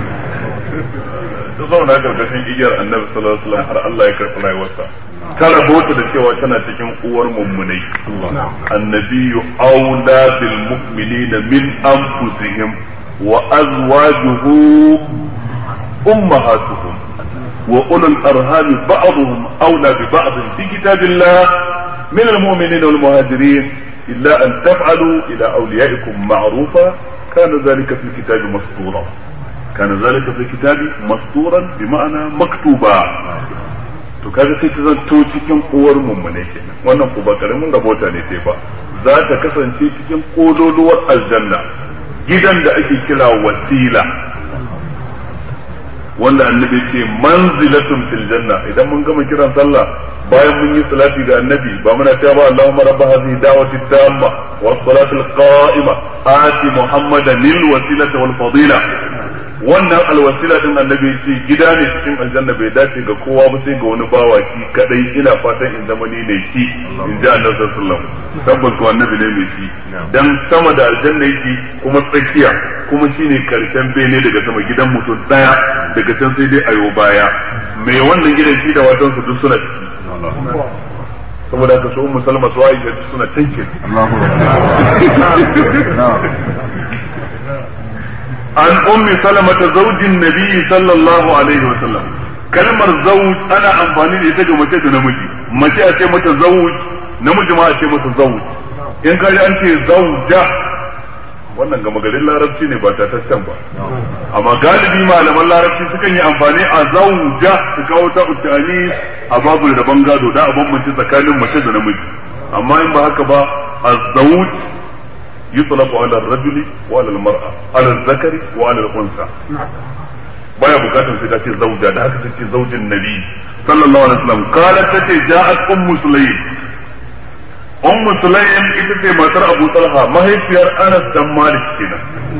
ta zauna karkashin igiyar annabi sallallahu alaihi wasallam har Allah ya karɓi rayuwarsa ta rabota da cewa tana cikin uwar mummunai annabiyyu aula bil mu'minina min anfusihim wa azwajuhu ummahatuhum وأولو الأرهام بعضهم أولى ببعض في كتاب الله من المؤمنين والمهاجرين إلا أن تفعلوا إلى أوليائكم معروفا كان ذلك في الكتاب مسطورا كان ذلك في الكتاب مسطورا بمعنى مكتوبا to kaga sai ta zanto cikin uwar mummune kenan wannan ko ba karamin rabota ne sai ba za ta kasance cikin kololuwar aljanna gidan da ake kira wasila wanda annabi ce manzilatun fil janna idan mun gama kiran sallah bayan mun yi salati ga annabi ba muna cewa ba Allahumma rabb hadhihi da'wati tamma was salati qa'ima ati muhammadan lil wasilati wal fadila wannan alwasila din annabi ce gida ne cikin aljanna bai dace ga kowa ba sai ga wani bawaki kadai ina fatan in zama ni ne shi in ji annabi sallallahu alaihi wasallam tabbas ko annabi ne mai shi dan sama da aljanna yake kuma tsakiya kuma shine karshen bene daga sama gidan mutum daya daga can sai dai ayo baya mai wannan gidan shi da watan su duk suna ciki saboda haka su ummu salma su aisha suna tanke an ummi salama ta zaujin nabi sallallahu alaihi wa sallam kalmar zauj ana amfani da ita ga mace da namiji mace a ce mata zauj namiji ma a ce mata zauj in kaji an ce zauja wannan gama garin larabci ne ba tataccen ba amma galibi malaman larabci sukan yi amfani a zauja su kawo ta utani a babu da gado da a bambance tsakanin mace da namiji amma in ba haka ba a zauj yutlaqu ala ar-rajuli wa ala al-mar'a ala al-zakari wa ala al-unsa baya bukatar sai ta ce zauja da haka take zaujin nabi sallallahu alaihi wasallam qalat tace ja'at ummu sulaym ummu sulaym ita ce matar abu talha mahaifiyar anas dan malik kenan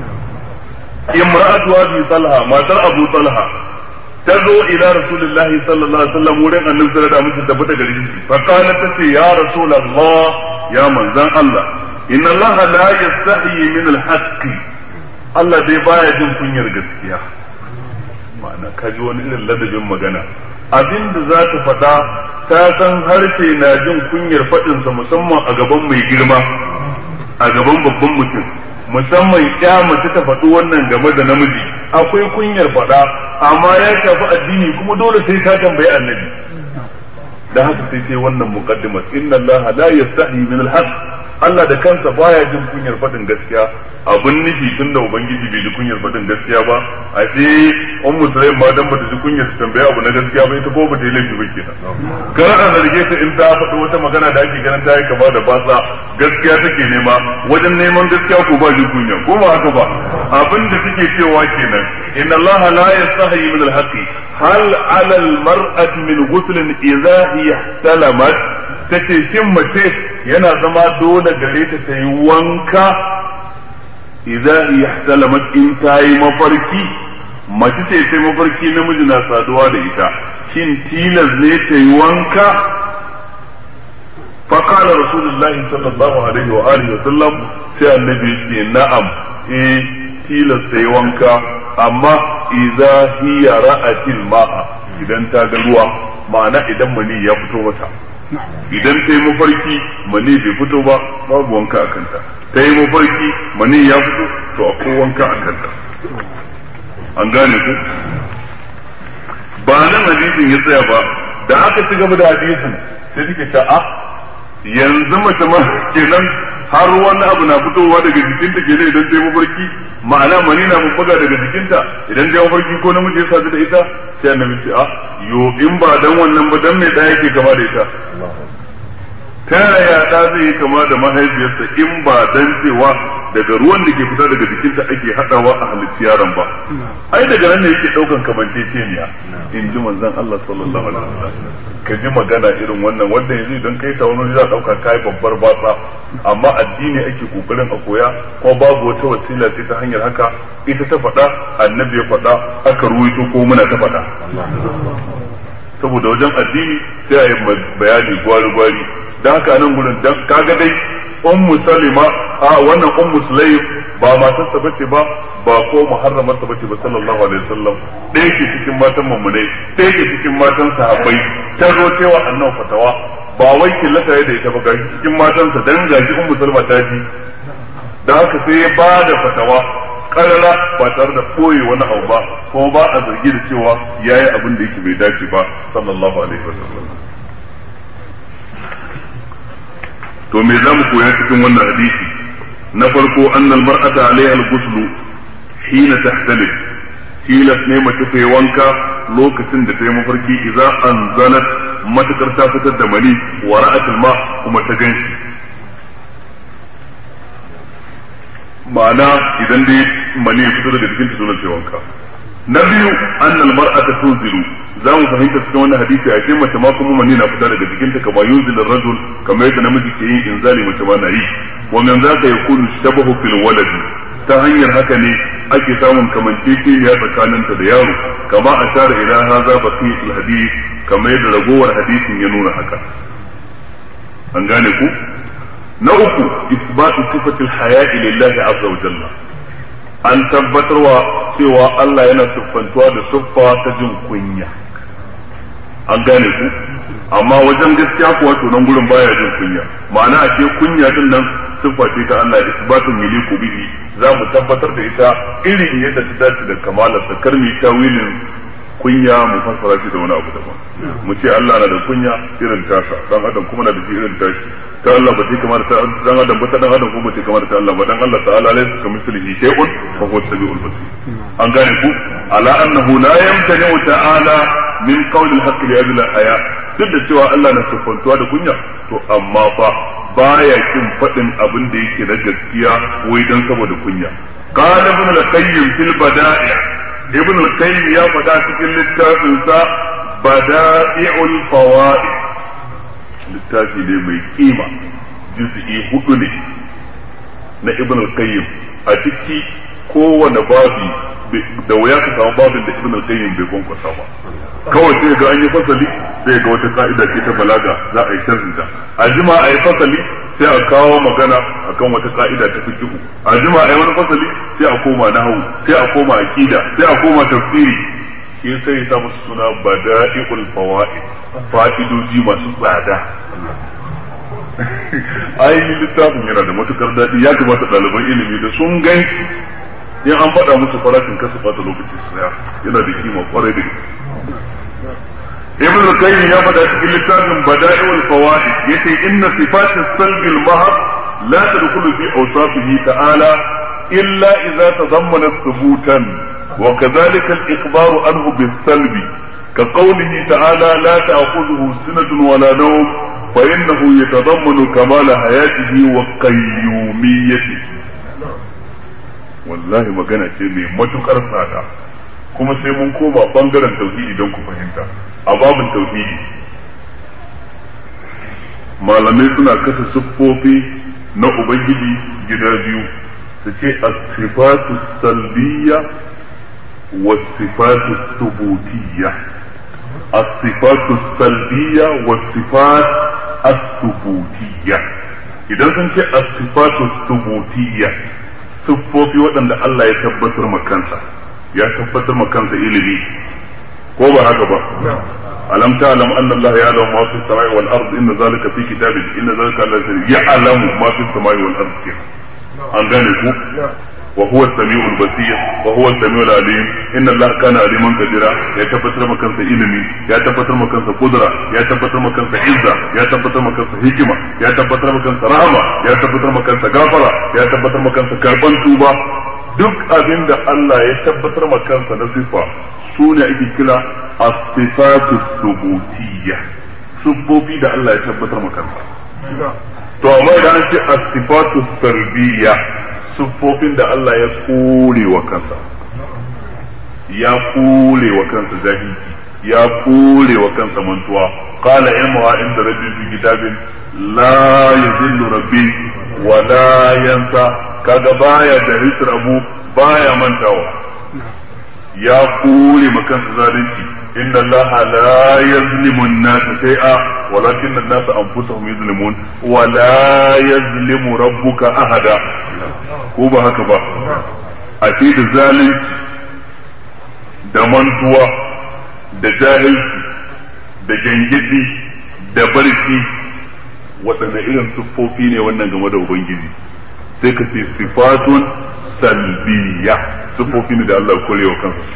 imra'atu abi talha matar abu talha ta zo ila rasulullah sallallahu alaihi wasallam wurin annabi sallallahu alaihi wasallam tabbata gare shi fa qalat tace ya rasulullah ya manzan allah inna allaha la yastahi min al-haqq Allah dai baya jin kunyar gaskiya ma'ana ka ji wani irin ladabin magana abin da za ta faɗa ta san harshe na jin kunyar faɗinsa musamman a gaban mai girma a gaban babban mutum musamman ya mace ta faɗi wannan game da namiji akwai kunyar faɗa amma ya shafi addini kuma dole sai ta tambayi annabi da haka sai sai wannan muqaddimat inna allaha la yastahi min al Allah da kansa baya jin kunyar faɗin gaskiya abin nufi tun da ubangiji bai ji kunyar faɗin gaskiya ba a ce on musulai ma dan bata ji kunyar su tambaya abu na gaskiya ba ita ko ba ta yi laifi ba kenan kar a zarge ta in ta faɗi wata magana da ake ganin ta yi kama da batsa gaskiya take nema wajen neman gaskiya ko ba ji kunya ko ba haka ba abin da take cewa kenan inna Allah la yastahi min al-haqi hal 'ala al-mar'ati min ghuslin idha hiya salamat tace shin mace yana zama dole gare ta ta yi wanka idan ihtalamat in ta yi mafarki mace ce ta mafarki namiji na saduwa da ita shin tilas ne ta yi wanka فقال رسول الله صلى الله عليه وآله وسلم sai annabi ce na'am eh tilas sai wanka amma idza hiya ra'atil ma'a idan ta ga ruwa ma'ana idan mani ya fito mata idan ta yi mafarki mani bai fito ba babu wanka a kanta ta yi mafarki mani ya fito to akwai wanka a kanta an gane ku ba nan hadisin ya tsaya ba da aka ci gaba da hadisin sai take ta a yanzu mace ma kenan har wani abu na fitowa daga jikinta kenan idan ta yi mafarki ma'ana mani na bubbuga daga jikinta idan ta yi mafarki ko namiji ya sadu da ita sai annabi ce a yo in ba dan wannan ba dan me da yake kama da ita ta yaya da zai yi kama da mahaifiyarsa in ba dan cewa daga ruwan da ke fita daga jikinta ake hadawa a halitta yaron ba ai daga nan ne yake daukan kamanceceniya in ji manzon Allah sallallahu alaihi wasallam ka ji magana irin wannan wanda yanzu idan kai ta wani za dauka kai babbar batsa amma addini ake kokarin a koya ko babu wata wasila sai ta hanyar haka ita ta faɗa annabi ya faɗa aka ruwaito ko muna ta faɗa saboda wajen addini sai a yi bayani gwari-gwari da haka nan gudun kaga dai ummu salima a wannan ummu sulaim ba matarsa bace ba ba ko muharramarsa bace ba sallallahu alaihi wasallam ɗaya ke cikin matan mummunai ɗaya ke cikin matan sahabbai ta zo cewa annabi fatawa ba wai killata da ita ba gashi cikin matansa dan gashi ummu salma ta ji da haka sai ya ba da fatawa karara ba tare da koyi wani abu ba ko ba a zargi da cewa yayi abin da yake bai dace ba sallallahu alaihi wasallam to me zamu koya cikin wannan hadisi na farko annal mar'ata alaiha al-ghuslu hina tahtalif tilas ne mace ta yi wanka lokacin da ta yi mafarki idza anzalat matakar ta fitar da mani wa ra'atul ma kuma ta ganshi ma'ana idan dai mani ya fito daga jikinta sunan sai wanka na biyu annal mar'ata tunzilu za mu fahimta cikin wannan hadisi a cikin mace ma kuma mani na fita daga jikinta kama yunzilu rajul kamar yadda namiji ke yin inzali mace ma na yi wa min zaka yakunu shabahu fil waladi ta hanyar haka ne ake samun kamanceceniya tsakaninta da yaro kama a share ila haza baqiyatul hadith kamar yadda ragowar hadisin ya nuna haka an gane ku na uku isbatu sifatil haya'i lillahi azza wa jalla an tabbatarwa cewa Allah yana siffantuwa da siffa ta jin kunya an gane ku amma wajen gaskiya kuwa to nan gurin baya jin kunya ma'ana a ce kunya din nan siffa ce ta Allah isbatun miliku bihi za mu tabbatar da ita irin yadda ta dace da kamalar ta karmi tawilin kunya mu fassara shi da wani abu daban mu ce Allah na da kunya irin tasa dan adam kuma na da shi irin tashi ta Allah ba ta kamar ta dan adam ba ta dan adam kuma ba ta kamar ta Allah ba dan Allah ta'ala laysa kamithlihi shay'un fa huwa as-sami'ul basir an gane ku ala annahu la yamtani ta'ala min qawli al-haqq li ajli al-haya duk da cewa Allah na siffantuwa da kunya to amma fa baya kin faɗin abin da yake na gaskiya wai dan saboda kunya qala ibn al-qayyim fil bada'i ibn al-qayyim ya faɗa cikin littafin sa bada'i'ul fawaid littafi ne mai kima juz'i hudu ne na ibn al-qayyim a ciki kowane babi da wuya ka samu babin da ibn al-qayyim bai kwankwasa ba kawai sai ga an yi fasali sai ga wata ka'ida ce ta balaga za a yi sharrinta a jima a yi fasali sai a kawo magana akan wata ka'ida ta fiqhu a jima a yi wani fasali sai a koma nahwu sai a koma aqida sai a koma tafsiri shi sai ya sa musu suna bada'iul fawaid fa'idoji masu tsada ainihin littafin yana da matukar daɗi ya kamata ɗaliban ilimi da sun gan in an faɗa musu farashin kasu bata lokaci su yana da kima kwarai da gaske ابن القيم يا بدا في لسان بدائع الفوائد يتي ان صفات السلب المهر لا تدخل في اوصافه تعالى الا اذا تضمنت ثبوتا وكذلك الاخبار عنه بالسلب كقوله تعالى لا تاخذه سنه ولا نوم فانه يتضمن كمال حياته وقيوميته والله magana ce mai matukar tsada kuma sai mun koma bangaren tauhidi don ku fahimta a babin tauhidi malamai suna kasa siffofi na ubangiji gida biyu su ce as-sifatu salbiyya wa sifatu subutiyya as-sifatu salbiyya wa sifat as-subutiyya idan sun ce as-sifatu subutiyya siffofi waɗanda Allah ya tabbatar ma kansa ya tabbatar ma kansa ilimi ko ba haka ba alam ta'lam anna Allah ya'lamu ma fi samai wal ard inna zalika fi kitabin inna zalika la ya'lamu ma fi samai wal ard an gane ku wa huwa as-sami'ul basir wa huwa as-sami'ul alim inna Allah kana aliman qadira ya tabbatar maka kansa ilimi ya tabbatar maka kansa kudura ya tabbatar maka kansa izza ya tabbatar maka kansa hikima ya tabbatar maka kansa rahama ya tabbatar maka kansa gafara ya tabbatar maka kansa karban tuba duk abin da Allah ya tabbatar maka kansa na sifa su ne ake kira as-sifatu subutiyya sufofi da Allah ya tabbatar maka kansa to amma idan an ce as-sifatu sarbiyya siffofin da Allah ya kore wa kansa ya kore wa kansa jahilci ya kore wa kansa mantuwa qala ilmuha inda rabbi fi kitabin la yadhillu rabbi wa la yansa kaga baya da hisr abu baya mantawa ya kore ma kansa zalunci inna Allah la yazlimu an-nasa shay'a walakin an-nasa anfusahum yuzlimun wa la yazlimu rabbuka ahada ko ba haka ba a ce da zalunci da mantuwa da jahilci da gangidi da barci waɗanne irin siffofi ne wannan game da ubangiji sai ka ce sifatun salbiya siffofi ne da Allah korewa kansa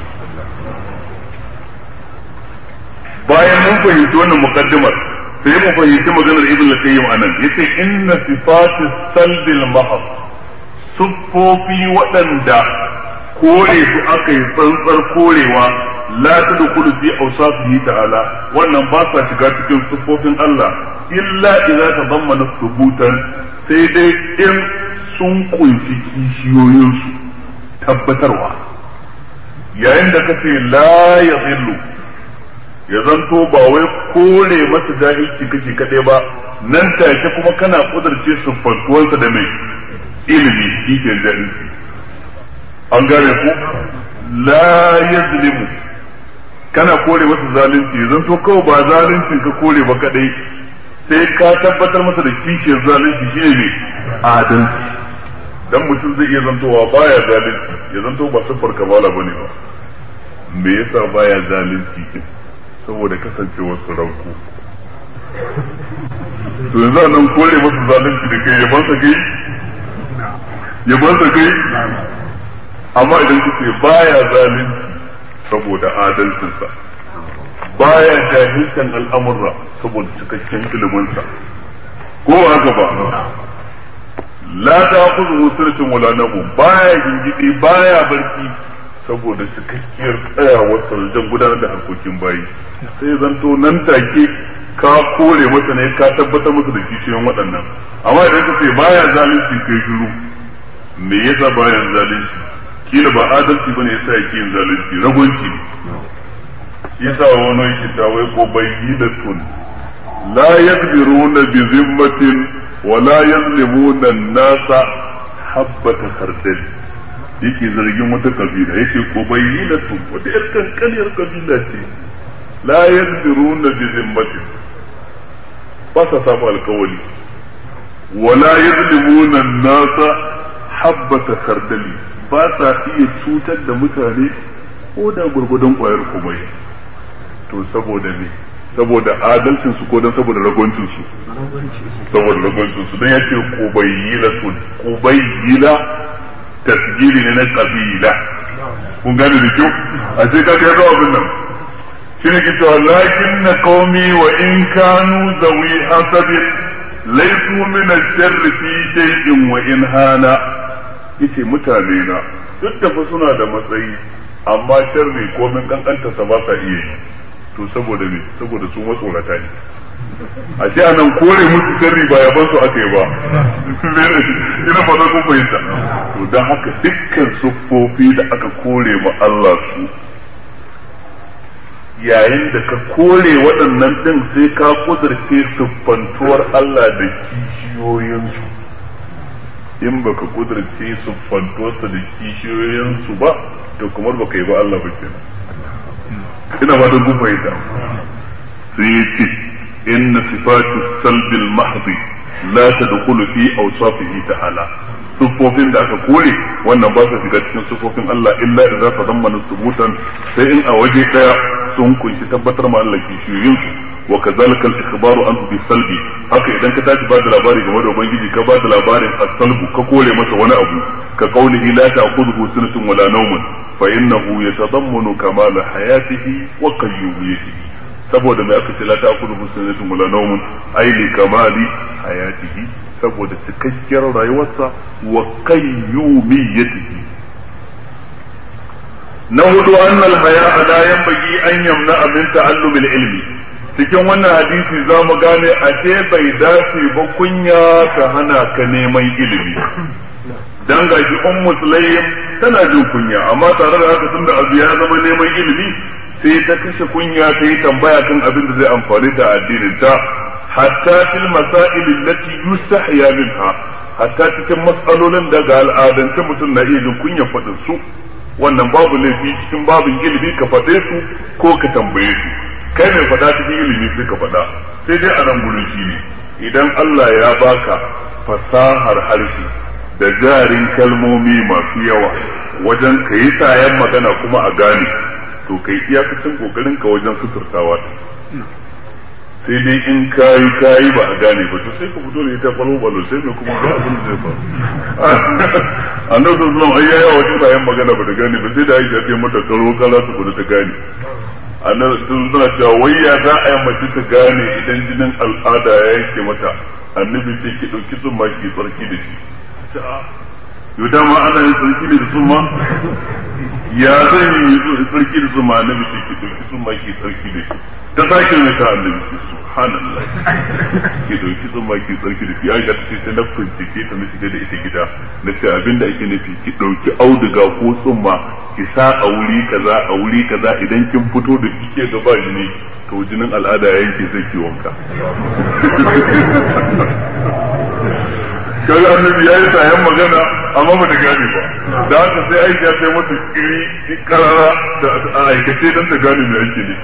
bayan mun fahimci wannan mukaddimar sai mu fahimci maganar ibn al-qayyim anan yace inna sifatu salbil mahab siffofi waɗanda kore su aka yi tsantsar korewa la tadkhulu fi awsafihi ta'ala wannan ba sa shiga cikin siffofin Allah illa idza tadammana thubutan sai dai in sun kunshi kishiyoyinsu tabbatarwa yayin da kace la yadhillu ya zanto ba wai kore masa jahilci kake kaɗai ba nan take kuma kana kudurce siffantuwansa da mai ilimi kike jahilci an gane ku la yazlimu kana kore masa zalunci ya zanto kawai ba zalunci ka kore ba kadai sai ka tabbatar masa da kishiyar zalunci shine ne adalci dan mutum zai iya zantowa baya zalunci ya zanto ba siffar kamala bane ba me yasa baya zalunci saboda kasancewar su ranku to yanzu nan kore masa zalunci da kai yaban sa kai yaban sa kai amma idan kuke baya zalunci saboda adalcinsa baya jahilcin al'amurra saboda cikakken iliminsa ko haka ba la ta kuzu sirrin wala nabu baya gingidi baya barci saboda cikakkiyar tsayawar wajen gudanar da harkokin bayi sai zanto nan take ka kore masa ne ka tabbatar masa da kishiyoyin waɗannan amma idan ka ce baya zalunci kai shiru me yasa baya zalunci kila ba adalci bane yasa yake yin zalunci ragonci yasa wani yake ta wai ko bayyidatun la yaqdiruna bi zimmatin wa la yazlimuna an-nasa habbata khardal yake zargin wata kabila yake ko bayyidatun wata yar kankaniyar kabila ce la yaqdiruna bi zimmatin ba sa samu alkawali wa la yazlimuna an-nasa habbata khardali ba sa iya cutar da mutane ko da gurgudan kwayar komai to saboda ne saboda adalcin su ko dan saboda ragoncin su saboda ragoncin su dan yace qubayyilatun qubayyila tasgiri ne na kabila kun gane da kyau a ce ka ga abin nan shine ke cewa lakin na qaumi wa in kanu zawi hasabin laysu min ash-sharr fi shay'in wa in hana yace mutane na duk da fa suna da matsayi amma sharri ko min kankanta sa ba sa iya yi to saboda me saboda su matsorata ne a ce anan kore musu sharri ba yaban su aka yi ba ina fata kun fahimta to dan haka dukkan siffofi da aka kore ma Allah su yayin da ka kore waɗannan din sai ka kudurce siffantuwar Allah da kishiyoyinsu in baka kudurce siffantuwarsa da kishiyoyinsu ba to kamar baka yi ba Allah ba kenan ina ba da gufa ita sai ya ce inna sifatu salbil mahdi la tadkhulu fi awsafihi ta'ala sufofin da aka kore wannan ba su shiga cikin sufofin Allah illa idza tadammana subutan sai in a waje daya sun kunshi tabbatar ma Allah kishiyoyin su wa kazalika al-ikhbaru anhu bi salbi haka idan ka tashi ba da labari game da ubangiji ka ba da labarin as-salbu ka kore masa wani abu ka qaulihi la ta'khudhuhu sinatun wala nawmun fa innahu yatadammanu kamal hayatihi wa qayyumiyyatihi saboda mai aka ce la ta'khudhuhu sinatun wala nawmun ay li kamali hayatihi saboda cikakkiyar rayuwarsa wa qayyumiyyatihi na hudu annal haya la yanbaghi an yamna min ta'allumil ilmi cikin wannan hadisi za mu gane a ce bai dace ba kunya ta hana ka neman ilimi dan gashi ummu sulaim tana jin kunya amma tare da haka tunda abu ya zama neman ilimi sai ta kashe kunya ta yi tambaya kan abin da zai amfani ta addinin ta hatta fil masail allati yustahya minha hatta cikin matsalolin da ga al'adance mutum na iya jin kunya faɗin su wannan babu laifi cikin babin ilimi ka faɗe su ko ka tambaye su kai mai faɗa cikin ilimi sai ka faɗa sai dai a nan gurin shi ne idan Allah ya baka fasahar harshe da jarin kalmomi masu yawa wajen ka yi sayan magana kuma a gane to kai iyakacin kokarin ka wajen suturtawa sai dai in kayi kayi ba a gane ba to sai ka fito da ita balo balo sai mai kuma ga abin da zai faru annabi sallallahu alaihi wasallam wajen bayan magana ba da gane ba sai da Aisha ta mata karo kala su kudu ta gane annabi sun suna cewa wai ya za a yi mace ta gane idan jinin al'ada ya yanke mata annabi ce ki dauki tsumma ki tsarki da shi yau dama ana yin tsarki ne da tsumma ya zan yi tsarki da tsumma annabi ce ki dauki tsumma ki tsarki da shi ta sake mai ta annabi ce subhanallah ki dauki tsumma ki tsarki da shi ya ga ce sai na bincike ta na shiga da ita gida na ce abinda ake nufi ki dauki auduga ko tsumma ki sa a wuri kaza a wuri kaza idan kin fito da kike gaba jini to jinin al'ada ya yanke sai ki wanka kaga annabi yayi sayan magana amma ba ta gane ba da haka sai aisha sai mata iri karara da aikace dan ta gane me ake ne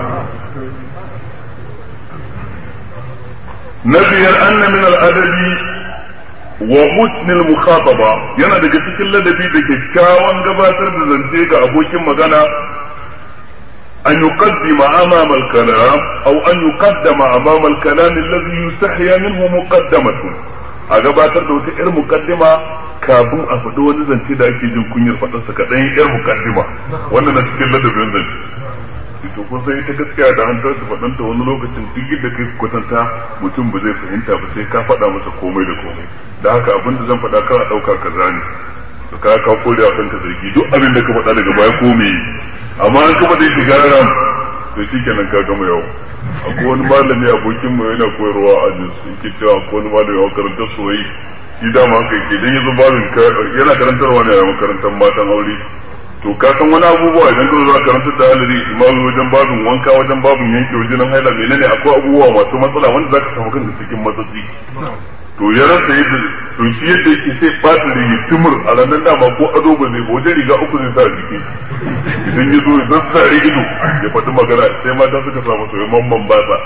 na biyar anna min al-adabi wa husn al-mukhataba yana daga cikin ladabi da kyakkyawan gabatar da zance ga abokin magana أن يقدم أمام الكلام أو أن يقدم أمام الكلام الذي يستحيا منه مقدمة a gabatar da wata 'yar mukaddima kafin a faɗi wani zance da ake jin kunyar faɗarsa kaɗan 'yar mukaddima wannan na cikin ladabin zance to kun san ita gaskiya da an tashi faɗanta wani lokacin duk yadda kai kwatanta mutum ba zai fahimta ba sai ka faɗa masa komai da komai da haka abin da zan faɗa kana ɗauka kaza ne to ka ka kore a kanka zargi duk abin da ka faɗa daga baya ko me amma an ka faɗa shiga ram to shikenan ka gama yau akwai wani malami abokin mu yana koyarwa a ajin su yake cewa akwai wani malami a makarantar soyayya shi dama haka yake dan yazo babin yana karantarwa ne a makarantar matan aure to ka san wani abubuwa idan ka zo za karantar da halari imamu wajen babin wanka wajen babin yanke wajen haila menene akwai abubuwa masu matsala wanda zaka samu kanka cikin matsatsi to ya rasa yadda to shi yadda yake sai ɓata da ya timur a ranar dama ko ado ba zai ba wajen riga uku zai sa a jiki idan ya zo ya zassare ido ya faɗi magana sai mata suka samu soyayyen mamman batsa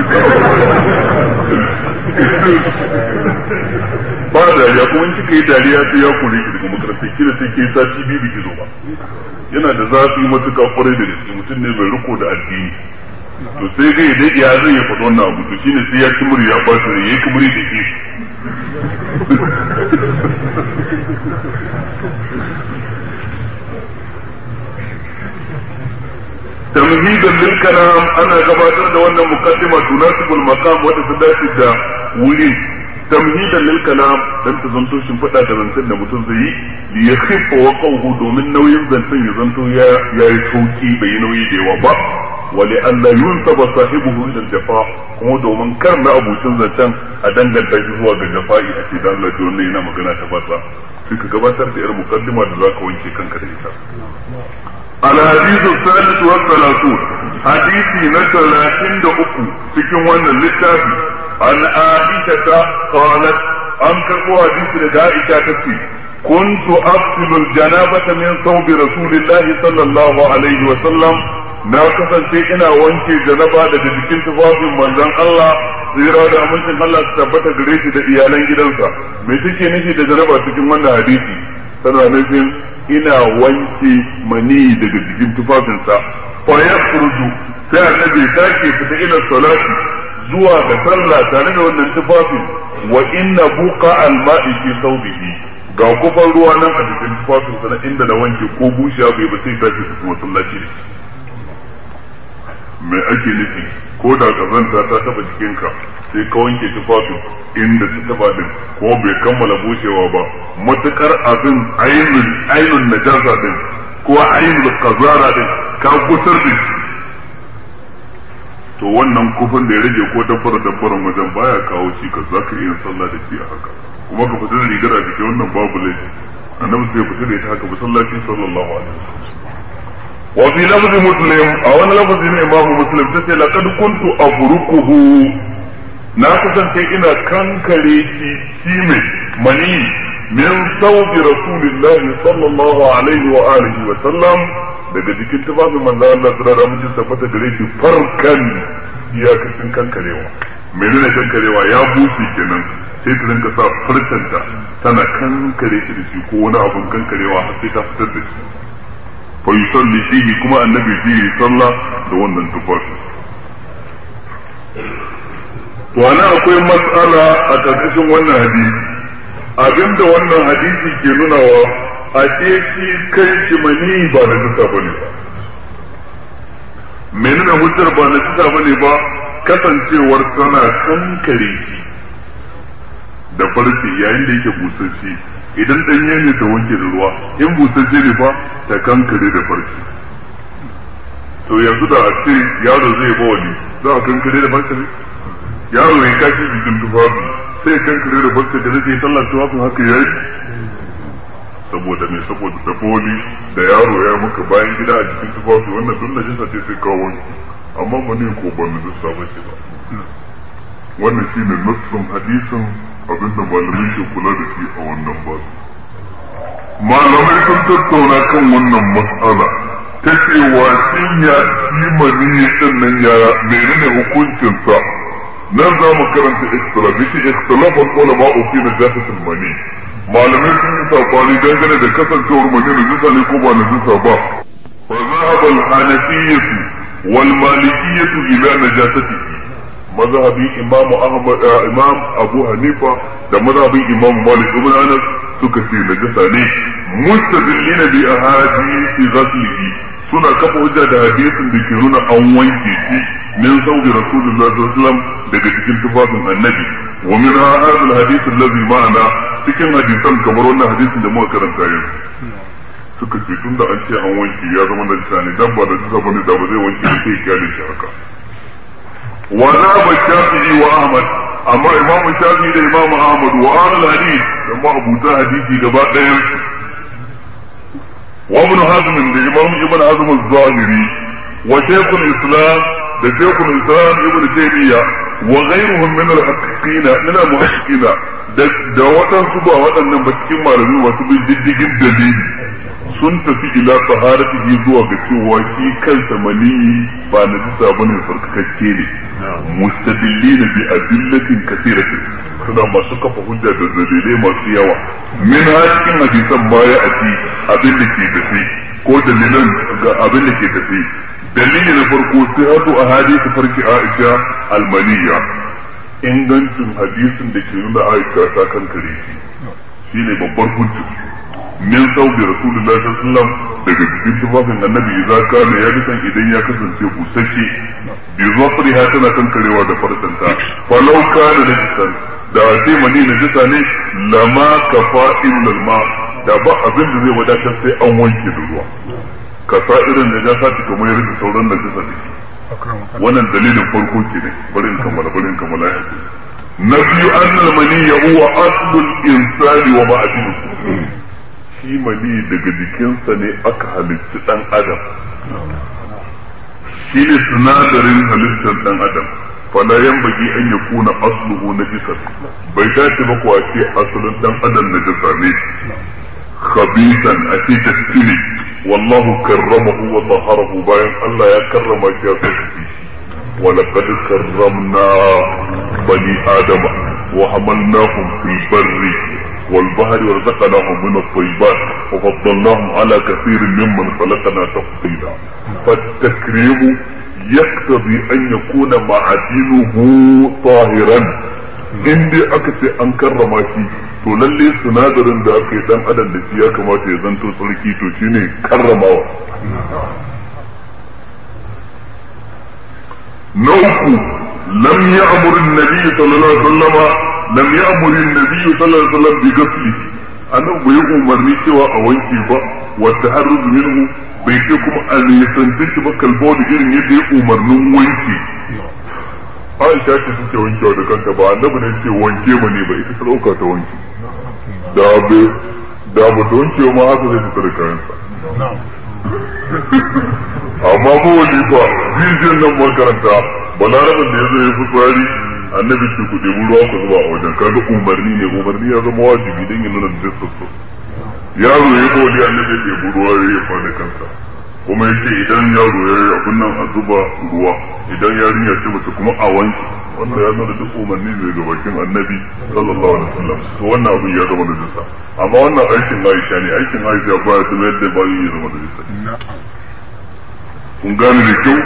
ba dariya kuma in kika yi dariya sai ya kore ki daga makaranta kila sai ke sati biyu biki zo ba yana da zafi matuƙa kwarai da gaske mutum ne mai riko da addini to sai dai dai ya zai ya faɗi wannan abu to shine sai ya kimuri ya ba su yayi kimuri da ke tamhidan lil kalam ana gabatar da wannan muqaddima tunasibul maqam wanda ta dace da wuri tamhidan lil kalam dan ta zanto shin fada da zancen da mutum zai yi li yakhifa wa qawhu domin nauyin zancen ya zanto ya yayi sauki bai nauyi da yawa ba wa li an la yunsaba sahibuhu ila jafa kuma domin kar na abucin zancen a danganta shi zuwa ga jafa'i a ce dan Allah to wannan yana magana ta basa sai ka gabatar da irin muqaddima da zaka wanke kanka da ita الحديث الثالث والثلاثون حديثي نتلاتين دقو cikin wannan littafi an Aisha qalat an karɓo hadisi daga Aisha tace كنت أغسل الجنابة من ثوب رسول الله صلى الله عليه وسلم na kasance ina wanke janaba daga jikin tufafin manzon Allah tsira da amincin Allah su tabbata gare shi da iyalan gidansa me take nufi da janaba cikin wannan hadisi tana nufin ina wanke mani daga jikin tufafinsa fa yakhruju sai annabi sake fita ila salati zuwa ga sallah tare da wannan tufafin wa inna buqa al-ma'i fi thawbihi ga kufar ruwa nan a jikin tufafinsa na inda na wanke ko bushiya bai ba sai tashi su masallaci da shi me ake nufi ko da kazanta ta taba jikinka sai ka wanke tufafin inda ta taba din ko bai kammala bushewa ba matukar abin ainun ainun najasa din ko ainul kazara din ka gusar da shi to wannan kufin da ya rage ko dabbar dabbaran wajen baya kawo shi ka zaka iya sallah da shi a haka kuma ka fita da rigar a jikin wannan babu laifi annabi sai fita da ita haka masallaci sallallahu alaihi wasallam وفي لفظ مسلم او انا لفظ امام مسلم تسي لقد كنت ابركه na kasance ina kankare shi shi mai mani min sauti rasulillahi sallallahu alaihi wa alihi wa sallam daga jikin tufafin manzo Allah sura da mutum tabbata gare shi farkan iyakacin kankarewa menene kankarewa ya bushe kenan sai ta rinka sa farkanta tana kankare shi da shi ko wani abun kankarewa har sai ta fitar da shi fa yusalli fihi kuma annabi fihi sallah da wannan tufafi to ana akwai mas'ala a karkashin wannan hadisi abinda wannan hadisi ke nunawa a ce shi kai shi mani ba na tuka bane ba menene hujjar ba na tuka bane ba kasancewar tana kankare shi da farce yayin da yake busasshe idan ɗanye ne ta wanke da ruwa in busasshe ne fa ta kankare da farce to yanzu da a ce yaro zai ba wani za a kankare da farce ne yaro ya kashi jikin tufafi sai kankare da farce da zai sallar tufafin haka ya yi saboda me saboda da boli da yaro ya maka bayan gida a jikin tufafi wannan duk da jinsa ce sai kawo wanki amma ba ne ko ban da jinsa ba ce ba wannan shine nassin hadisin abinda malamai ke kula da shi a wannan basu malamai sun tattauna kan wannan mas'ala ta cewa shin ya shi mani din nan ya menene hukuncinsa nan za mu karanta ikhtilaf shi ikhtilaf ulama fi najasatul mani malamai sun yi sabani dangane da kasancewar mani na jisa ne ko ba na jisa ba fa zahaba al-hanafiyyah wal malikiyatu ila najasatihi mazhabin imam ahmad imam abu hanifa da mazhabin imam malik ibn anas suka ce najasa ne mustadillina bi ahadithi ghaslihi suna kafa hujja da hadisin da ke nuna an wanke shi min sauki rasulullahi sallallahu alaihi wasallam daga cikin tufafin annabi wa min hadha alhadith alladhi ma'ana cikin hadisan kamar wannan hadisin da muka karanta yanzu suka ce tunda an ce an wanke ya zama najasa ne dan ba najasa bane da ba zai wanke sai ya kyale shi haka وذهب الشافعي واحمد اما امام الشافعي ده امام احمد واهل الحديث لما ابو حديثي gaba ɗayan وابن حزم ده امام ابن حزم الظاهري وشيخ الاسلام ده شيخ الاسلام ابن تيميه وغيرهم من المحققين من المحققين da waɗansu ba waɗannan ba cikin malami masu bin diddigin dalili sun tafi ila taharatihi zuwa ga cewa shi kansa maniyi ba na jisa bane sarkakakke ne mustadillina bi adillatin kathiratin suna masu kafa hujja da dalilai masu yawa min ha cikin hadisan baya a ci abin da ke tafi ko dalilan ga abin da ke tafi dalili na farko sai hadu a hadisi farki Aisha almaniya ingancin hadisin da ke nuna Aisha ta kankare shi shine babbar hujja min sauki rasulullahi sallallahu alaihi wasallam daga cikin tufafin annabi idza kana ya bisan idan ya kasance busasshe bi zafriha tana kankarewa da farkanta falau kana da jisan da sai mani na jisa ne lama kafa illal ma da ba abin da zai wadatar sai an wanke da ruwa kasa irin da ja sati kamar yadda sauran da jisa da shi wannan dalilin farko ke ne barin kammala barin kammala ya na biyu annal mani ya huwa aslul insani wa ma'adinuhu shi mani daga jikinsa ne aka halitta dan adam shi ne sinadarin halittar dan adam fala bagi an ya kuna asluhu na jisar bai dace ba kuwa ce asalin dan adam na jisa ne khabisan a ce taskini wallahu karramahu wa taharahu bayan Allah ya karrama shi ya saka shi ولقد كرمنا بني آدم وحملناهم في البر والبحر ورزقناهم من الطيبات وفضلناهم على كثير ممن خلقنا تفضيلا فالتكريم يقتضي ان يكون معدنه طاهرا in dai aka ce an karrama shi to lalle sinadarin da aka yi dan adam da shi ya kamata ya zanto sarki to shine karramawa na uku lam ya'mur an-nabi sallallahu alaihi wasallam lam ya'mur an-nabi sallallahu alaihi wasallam bi ghaslihi annabi bai umarni cewa a wanke ba wa taharruz minhu bai ce kuma a nisanci shi ba kalbo da irin yadda ya umarnin wanke Aisha ce suke wankewa da kanta ba annabi ne ce wanke ma ne ba ita ta dauka ta wanke da be da ba ta wanke ma haka zai fita da kayansa amma ko wani fa bijin nan makaranta balarabin da ya zo ya fi tsari annabi ce ku ɗebi ruwa ku zuba a wajen kaga umarni ne umarni ya zama wajibi don yin nuna da sassu yaro ya ko wani annabi ya ɗebi ruwa ya yi fada kansa kuma ya ce idan yaro ya yi abin nan a zuba ruwa idan yarinya ce mace kuma a wanke wannan ya nuna duk umarni ne ga bakin annabi sallallahu alaihi wasallam to wannan abin ya zama najisa amma wannan aikin Aisha ne aikin Aisha ba ya zama yadda ba ya zama najisa kun gane da kyau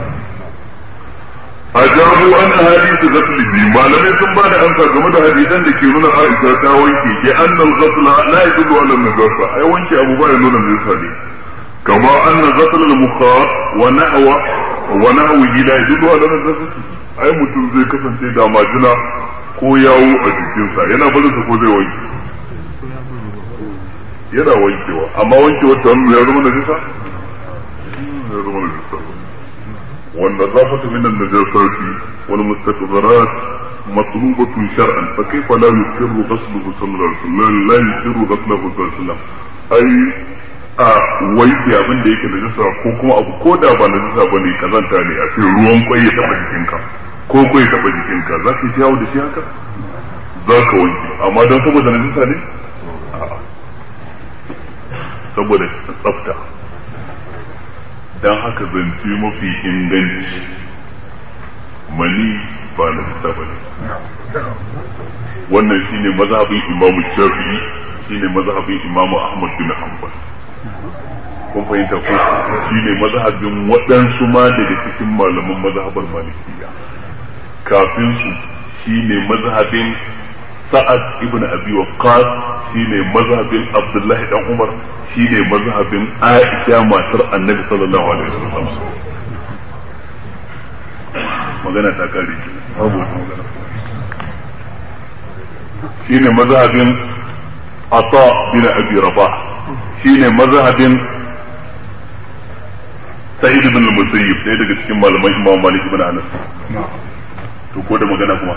ajabu an hadisi ghaslihi malamai sun ba da amsa game da hadisan da ke nuna Aisha ta wanke ke annal ghasla la yadullu ala najasa ai wanke abu ba ya nuna najasa ne kama anna ghasl al mukhar wa nahwa wa nahwihi la yadullu ala najasa ai mutum zai kasance da majina ko yawo a jikinsa yana barin sa ko zai wanke yana wankewa amma wankewa ta hannu ya zama najasa ya zama najasa والنظافة من النجاسات والمستقذرات مطلوبة شرعا فكيف لا يسر غسله صلى الله عليه وسلم لا يسر غسله صلى الله عليه وسلم أي a wanke abin da yake najasa ko kuma abu ko da ba najasa ba ne kazanta ne a ce ruwan kwai ya taba jikinka ko kwai ya taba jikinka za ka yi yawo da shi haka za ka wanke amma don saboda najasa ne saboda tsafta don haka zance mafi inganci mani ba na bisa ba ne wannan shine mazhabin imamu shafi'i shine mazhabin imamu ahmad bin hanbal kun fahimta ko shi ne mazhabin waɗansu ma daga cikin malaman mazhabar malikiya kafin su shi ne mazhabin sa'ad ibn abi waqqas shi ne mazhabin abdullahi dan umar shi ne mazhabin aisha matar annabi sallallahu alaihi wasallam magana ta kare babu wata magana shi ne mazhabin ata bin abi rabah shi ne mazhabin sa'id ibn al-musayyib ɗaya daga cikin malaman imam malik ibn anas to ko da magana kuma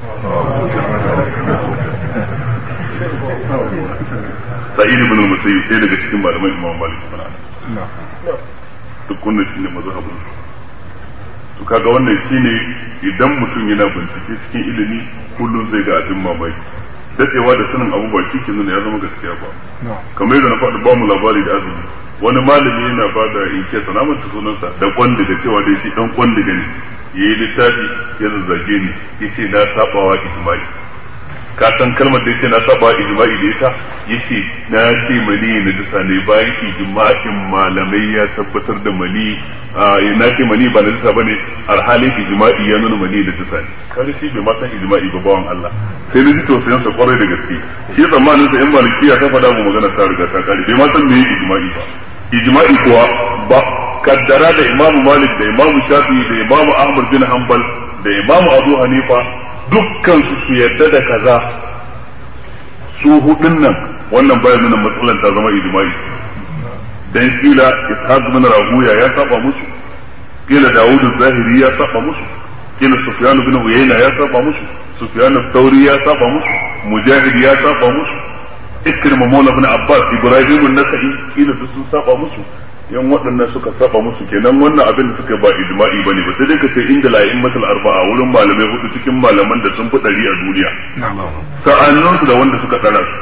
sa'id ibn al-musayyib ɗaya daga cikin malaman imam malik ibn anas duk wannan shine mazhabin to kaga wannan shine idan mutum yana bincike cikin ilimi kullum zai ga abin mamaki dadewa da sanin abu ba shi ke nuna ya zama gaskiya ba kamar yadda na faɗi ba mu labari da azumi wani malami yana ba da inke sanamar ta sunansa da kwandiga cewa dai shi dan kwandiga ne ya yi littafi ya zazzage ni ya ce na sabawa ijma'i ka san kalmar da ya ce na sabawa ijma'i da ita ya ce na ce mani na jisa ne bayan ijma'in malamai ya tabbatar da mani na ce mani ba na jisa ba ne alhalin ijma'i ya nuna mani da jisa ne kare shi bai ma san ijma'i ba bawan Allah sai na ji tausayin sa kwarai da gaske shi tsammanin sa in malikiya ta faɗa mu magana ta riga ta kare bai ma san me ijma'i ba ijma'i kuwa ba kaddara da imamu malik da imamu shafi da imamu ahmad bin hanbal da imamu abu hanifa dukkan su su yadda da kaza su hudun nan wannan baya nuna matsalan ta zama ijma'i dan kila ishaq bin rahuya ya saba musu kila dawud zahiri ya saba musu kila sufyan bin uyayna ya saba musu sufyan thawri ya saba musu mujahid ya saba musu ikrima maula ibn abbas ibrahim an-nasa'i kila duk sun saba musu yan waɗannan suka saba musu kenan wannan abin da suka ba ijma'i bane ba sai dai ka ce inda la'immatul arba'a wurin malamai hudu cikin malaman da sun fi ɗari a duniya sa'annun su da wanda suka ɗara su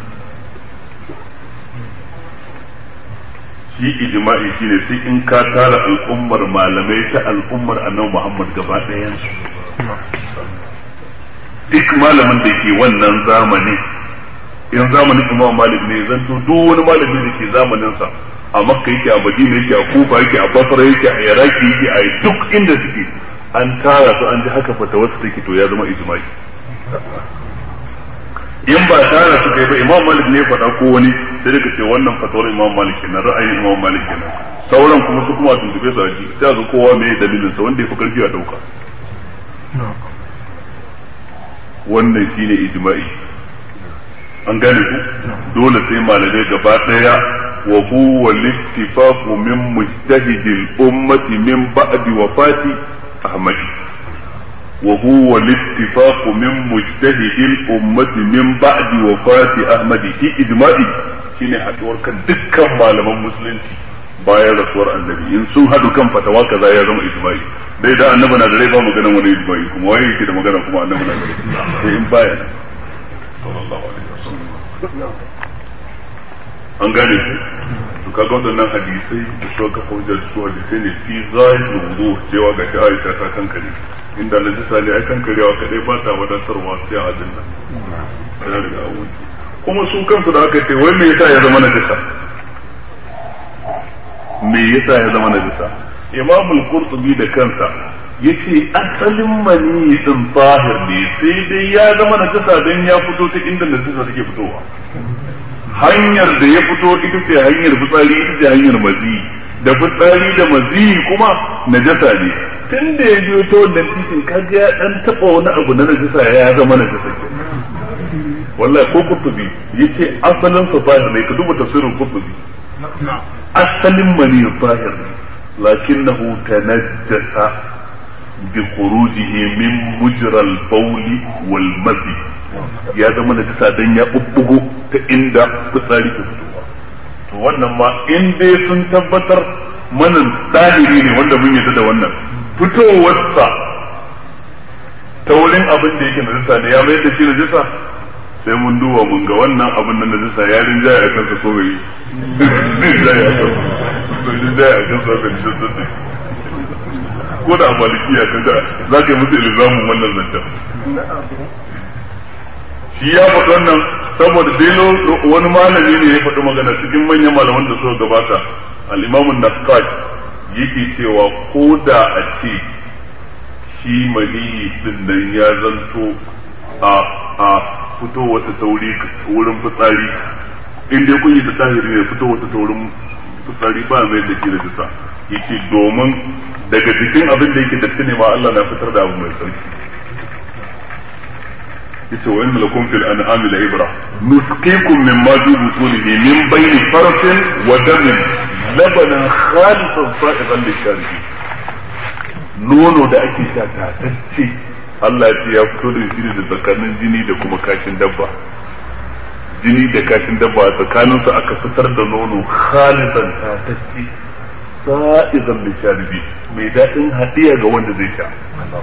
shi ijma'i shine sai in ka tara al'ummar malamai ta al'ummar annabi Muhammad gaba ɗayan su duk malamin da ke wannan zamani in zamanin Imam Malik ne zanto duk wani malami da ke zamanin sa a Makka yake a Madina yake a Kufa yake a Basra yake a Iraki yake a duk inda suke an tara su an ji haka fata wasu take to ya zama ijma'i in ba tara su kai ba Imam Malik ne faɗa ko wani sai daga ce wannan fatawar Imam Malik kenan ra'ayin Imam Malik kenan sauran kuma su kuma tuntube su a ji sai ga kowa me dalilin sa wanda ya fi karfi a dauka wannan shine ijma'i an gane ku dole sai malamai gaba daya wa huwa littifaqu min mujtahidil ummati min ba'di wafati ahmad wa huwa littifaqu min mujtahidil ummati min ba'di wafati ahmad shi ijma'i shine haduwar kan dukkan malaman musulunci bayan rasuwar annabi in sun hadu kan fatawa kaza ya zama ijma'i dai da annabi na da rai ba maganan wani ijma'i kuma waye yake da magana kuma annabi na da rai sai in baya sallallahu alaihi an gane ku to kaga waɗannan hadisai da suka kafa hujjar su hadisai ne fi zahirin wudu cewa ga shi Aisha ta kankare inda najisa ne ai kankarewa kadai ba ta wadatarwa sai a dinna ya riga a kuma su kansu da aka ce wai me yasa ya zama najisa me yasa ya zama najisa Imam al-Qurtubi da kansa yace asalin mani din tahir ne sai dai ya zama najasa dan ya fito ta inda najasa take fitowa hanyar da ya fito ita ce hanyar fitsari ita ce hanyar mazi da fitsari da mazi kuma najasa ne tun da ya biyo ta wannan titin kaga ya dan taba wani abu na najasa ya zama najasa ke wallahi ko kutubi yace asalin sa tahir ne ka duba tafsirin kutubi asalin mani tahir ne lakinnahu tanajjasa بخروجه من مجرى البول والمذي ya zama da tasa dan ya bubbugo ta inda fitsari ke fitowa to wannan ma in dai sun tabbatar manan dalili ne wanda mun yadda da wannan fitowarsa ta wurin abin da yake najisa ne ya mai da shi najisa sai mun duba mun ga wannan abin da najisa ya rinjaya a kansa so bai rinjaya a kansa rinjaya a kansa bai najisa ko da malikiya kaga za ka yi musu ilzamin wannan zancen shi ya faɗi wannan saboda dai wani malami ne ya faɗi magana cikin manyan malaman da suka gabata al-imam an-naqqaj yake cewa ko da a ce shi maniyi din nan ya zanto a a fito wata tauri wurin fitsari in dai kun yi da tahiri ne fito wata taurin fitsari ba mai da ke da jisa yake domin daga jikin abin da yake datti ne ma Allah na fitar da abu mai sarki yace wa inna lakum fil an'ami la ibra nusqikum mimma fi butunihi min bayni farsin wa damin labanan khalisan sa'idan lisharibin nono da ake sha tatacce Allah ya ce ya fito da shi da tsakanin jini da kuma kashin dabba jini da kashin dabba a tsakaninsu aka fitar da nono khalisan tatacce sa'idan lisharibin mai daɗin hadiya ga wanda zai sha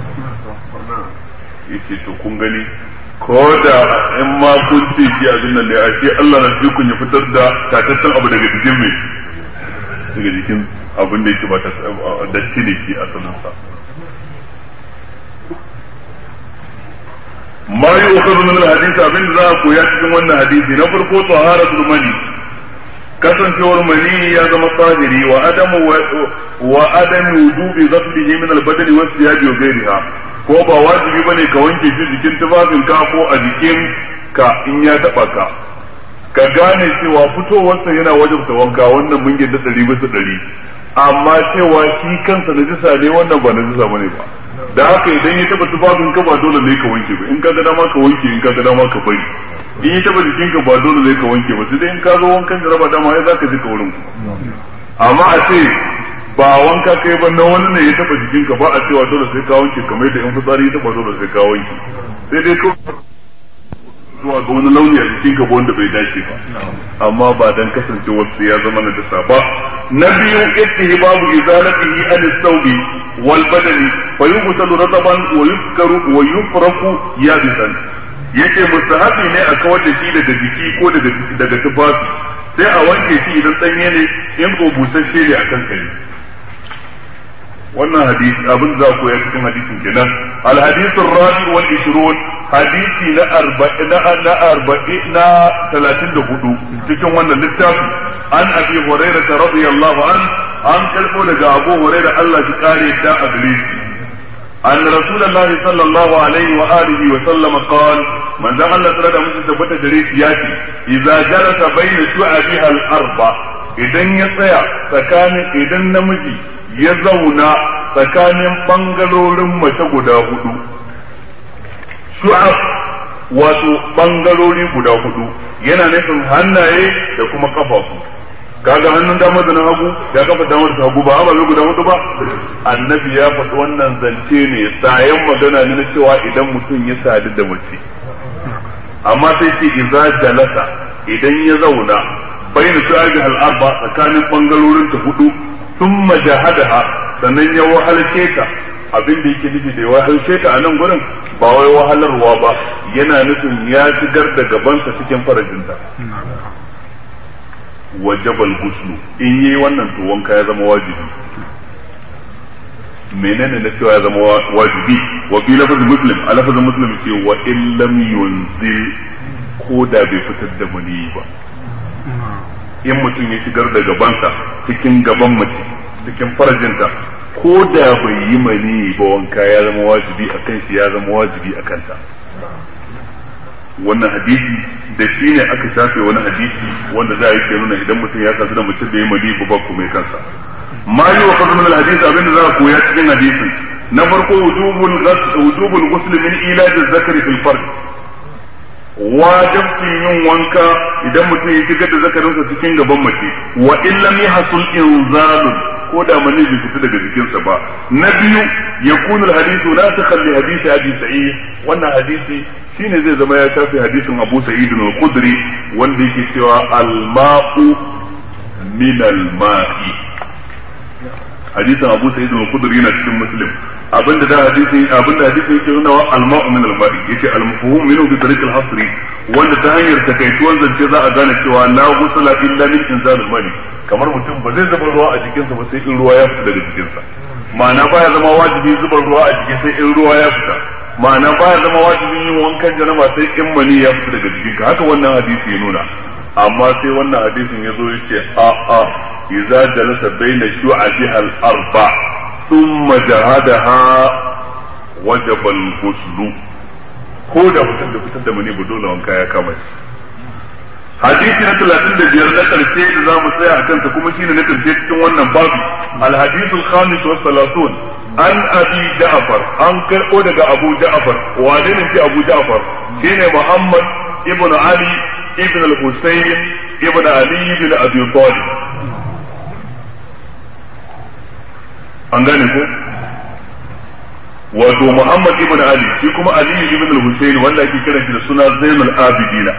yace to kun gani ko da in ma kun ce shi abin nan ne a ce Allah na ji kun ya fitar da tataccen abu daga jikin mai daga jikin abin da yake ba ta datti ne shi asalin sa ma yi ukhadhu min al-hadith abin da za a koya cikin wannan hadisi na farko taharatul mani kasancewar mani ya zama tsahiri wa adamu wa adamu wujubi ghaslihi min al-badani wa siyabi wa ghayriha ko ba wajibi bane ka wanke shi jikin tufafin ka ko a jikin ka in ya taba ka ka gane cewa fitowarsa yana wajabta wanka wannan mun yadda ɗari bisa ɗari amma cewa shi kansa na jisa ne wannan ba na jisa bane ba da haka idan ya taba tufafin ka ba dole ne ka wanke ba in ka ga dama ka wanke in ka ga dama ka bari in ya taba jikin ka ba dole ne ka wanke ba sai dai in ka zo wankan jaraba dama ya zaka ji ka wurin amma a ce ba wanka kai ba na wani ne ya taba jikin ka ba a cewa dole sai ka wanke kamar da in fitsari ya taba dole sai ka wanke sai dai kawai zuwa ga wani launi a jikin ka wanda bai dace ba amma ba dan kasancewar su ya zama najasa ba na biyu istihbabu izalatihi an thawbi wal badani fa yughsalu rataban wa yuzkaru wa yufraku yabisan yace mustahabi ne a kawar da shi daga jiki ko daga daga tufafi sai a wanke shi idan danye ne in ko busasshe ne akan kai wannan hadisi abin za ku ya cikin hadisin kenan al hadithur rabi wal 20 hadisi na arba'in na na arba'in na talatin da hudu cikin wannan littafi an abi hurairah radiyallahu an an kalbo daga abu hurairah Allah shi kare da a gare shi أن رسول الله صلى الله عليه وآله وسلم قال من ذا الله تعالى من ثبت دريس ياتي إذا جلس بين شعبها الأربع إذا يطيع فكان إذا نمجي يزونا فكان بنغلور متقدا هدو shu'ab wato bangarori guda hudu yana nufin hannaye da kuma kafafu kaga hannun dama da na hagu ya kafa dama da hagu ba ababe guda hudu ba annabi ya faɗi wannan zance ne sayan magana ne na cewa idan mutum ya sadu da mace amma sai ce idza jalasa idan ya zauna bayna shu'abi al-arba tsakanin bangarorin ta hudu thumma jahadaha sannan ya wahalce ta abin da yake nufi da wahalce ta a nan gurin ba wai wahalarwa ba yana nufin ya shigar da gabansa cikin farajinta wajabal guslu in yi wannan to wanka ya zama wajibi menene na cewa ya zama wajibi wa fi lafazin muslim a lafazin muslim ce wa in lam yunzil ko da bai fitar da mani ba in mutum ya shigar da gabansa cikin gaban mace cikin farajinta ko da bai yi mani ba wanka ya zama wajibi a kan shi ya zama wajibi a kanta wannan hadisi da shi ne aka shafe wani hadisi wanda za a yi ke nuna idan mutum ya kasu da mutum da yi mani ba ba kuma kansa ma yi wa kasu min hadisi abinda za a koya cikin hadisin na farko wujubul wujubul ghusl min ilaj zakari fil fard wajibcin yin wanka idan mutum ya shigar da zakarinsa cikin gaban mace wa in lam yahsul inzalun ko da mani bai fita daga jikinsa ba na biyu ya kunu hadisu la takhalli hadisi abi sa'id wannan hadisi shine zai zama ya shafi hadisin abu sa'id al-khudri wanda yake cewa al-ma'u min al-ma'i hadisin abu sa'id al-khudri yana cikin muslim abinda da hadisi abinda hadisi yake nuna wa al-ma'u min al-ma'i yace al-mafhum minhu bi tariq al-hasri wanda ta hanyar takaituwan zance za a gane cewa la ghusla illa min inzal al-mani kamar mutum ba zai zuba ruwa a jikinsa ba sai in ruwa ya fita daga jikinsa ma'ana baya zama wajibi zuba ruwa a jiki sai in ruwa ya fita ma'ana baya zama wajibi yin wankan janaba sai in mani ya fita daga jikinka haka wannan hadisi ya nuna amma sai wannan hadisin ya zo yace a a idza jalasa baina shu'abiha al-arba thumma jahadaha wajaba al-ghusl ko da fitar da fitar da mani ba dole wanka ya kama shi hadisi na talatin da biyar na karshe da za mu tsaya a kansa kuma shine na karshe cikin wannan babu alhadisu alkhamis wa salatun an abi ja'far an karɓo daga abu ja'far wane ne shi abu ja'far shine muhammad ibn ali ibn al-husayn ibn ali ibn abi talib an gane ko wato muhammad ibn ali shi kuma ali ibn al-husayn wanda ake kiran shi da suna zainul abidina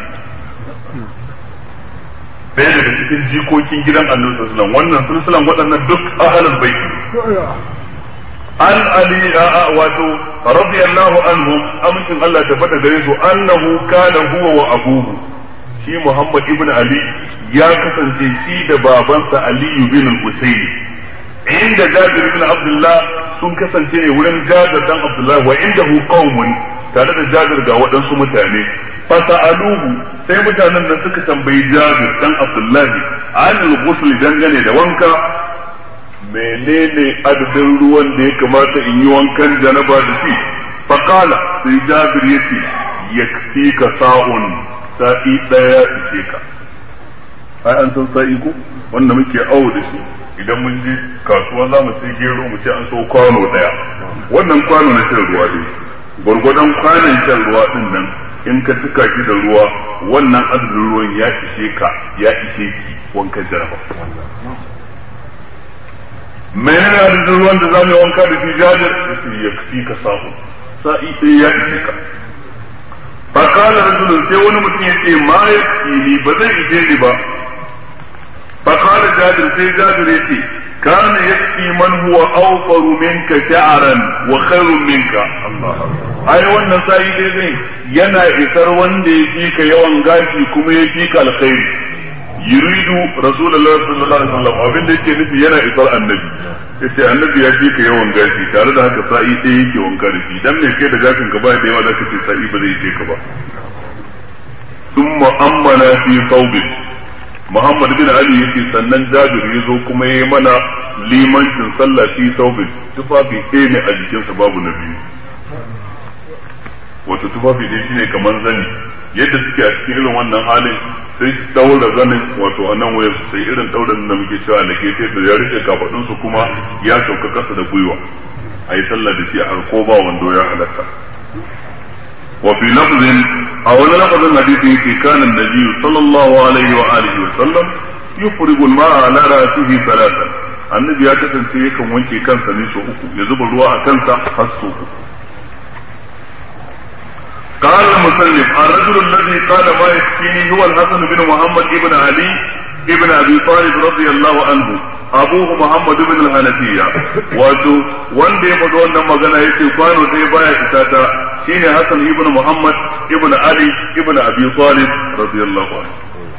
ɗaya daga cikin jikokin gidan annabi sallallahu wannan sulsulan waɗannan duk ahlul baiti an ali wato radiyallahu anhum amincin Allah ta faɗa gare su annahu kana huwa wa abuhu shi Muhammad ibn Ali ya kasance shi da babansa Ali bin al-Husayn inda Jabir ibn Abdullah sun kasance ne wurin Jabir dan Abdullah wa indahu qaumun tare da Jabir ga waɗansu mutane fasa'aluhu sai mutanen da suka tambayi Jabir dan Abdullahi anil ghusl dangane da wanka menene adadin ruwan da ya kamata in yi wankan janaba da shi faqala sai Jabir yace yakfika sa'un sa'i daya ishe ka ai an san sa'i ko wanda muke awo da shi idan mun je kasuwa za mu sai gero mu ce an so kwano daya wannan kwano na shan ruwa ne gwargwadon kwanan shan ruwa din nan in ka tuka shi da ruwa wannan adadin ruwan ya ishe ka ya ishe ki wankan jaraba menene adadin ruwan da zamu yi wanka da shi jajar yace ya fi ka samu sa'i sai ya ishe ka fakala rajulun sai wani mutum yace ma yakfini ba zai ishe ni ba fakala jabir sai jabir yace كان يكفي من هو أوفر منك شعرا وخير منك الله ai wannan sa'i dai zai yana isar wanda ya fi ka yawan gashi kuma ya fi ka alkhairi yuridu rasulullahi sallallahu alaihi wasallam abin da yake nufi yana isar annabi yace annabi ya fi ka yawan gashi tare da haka sa'i ɗaya yake wanka da shi dan me kai da gashin ka ba da yawa zaka ce sa'i ba zai je ka ba thumma ammana fi thawbin Muhammad bin Ali yake sannan Jabir ya zo kuma ya yi mana limancin sallah fi saubin tufafi ɗaya ne a jikinsa babu na biyu wato tufafi ɗaya shine kamar zani yadda suke a cikin irin wannan halin sai su daura zanin wato a nan wayar sai irin dauran da muke cewa da ke da ya rike kafadunsu kuma ya sauka kasa da gwiwa a yi sallah da shi a ko ba wando ya halatta وفي لفظ أو لفظ حديث كان النبي صلى الله عليه وآله وسلم يفرغ الماء على رأسه ثلاثا النبي ya kasance yakan wanke kansa ne sau uku ya zuba ruwa a kansa har sau uku قال المسلم الرجل الذي قال ما يكفيني هو الحسن بن محمد بن علي ابن ابي طالب رضي الله عنه abuhu Muhammad ibn al-Hanafiya wato wanda ya faɗi wannan magana yace kwano sai baya isa ta shine Hassan ibn Muhammad ibn Ali ibn Abi Talib radiyallahu anhu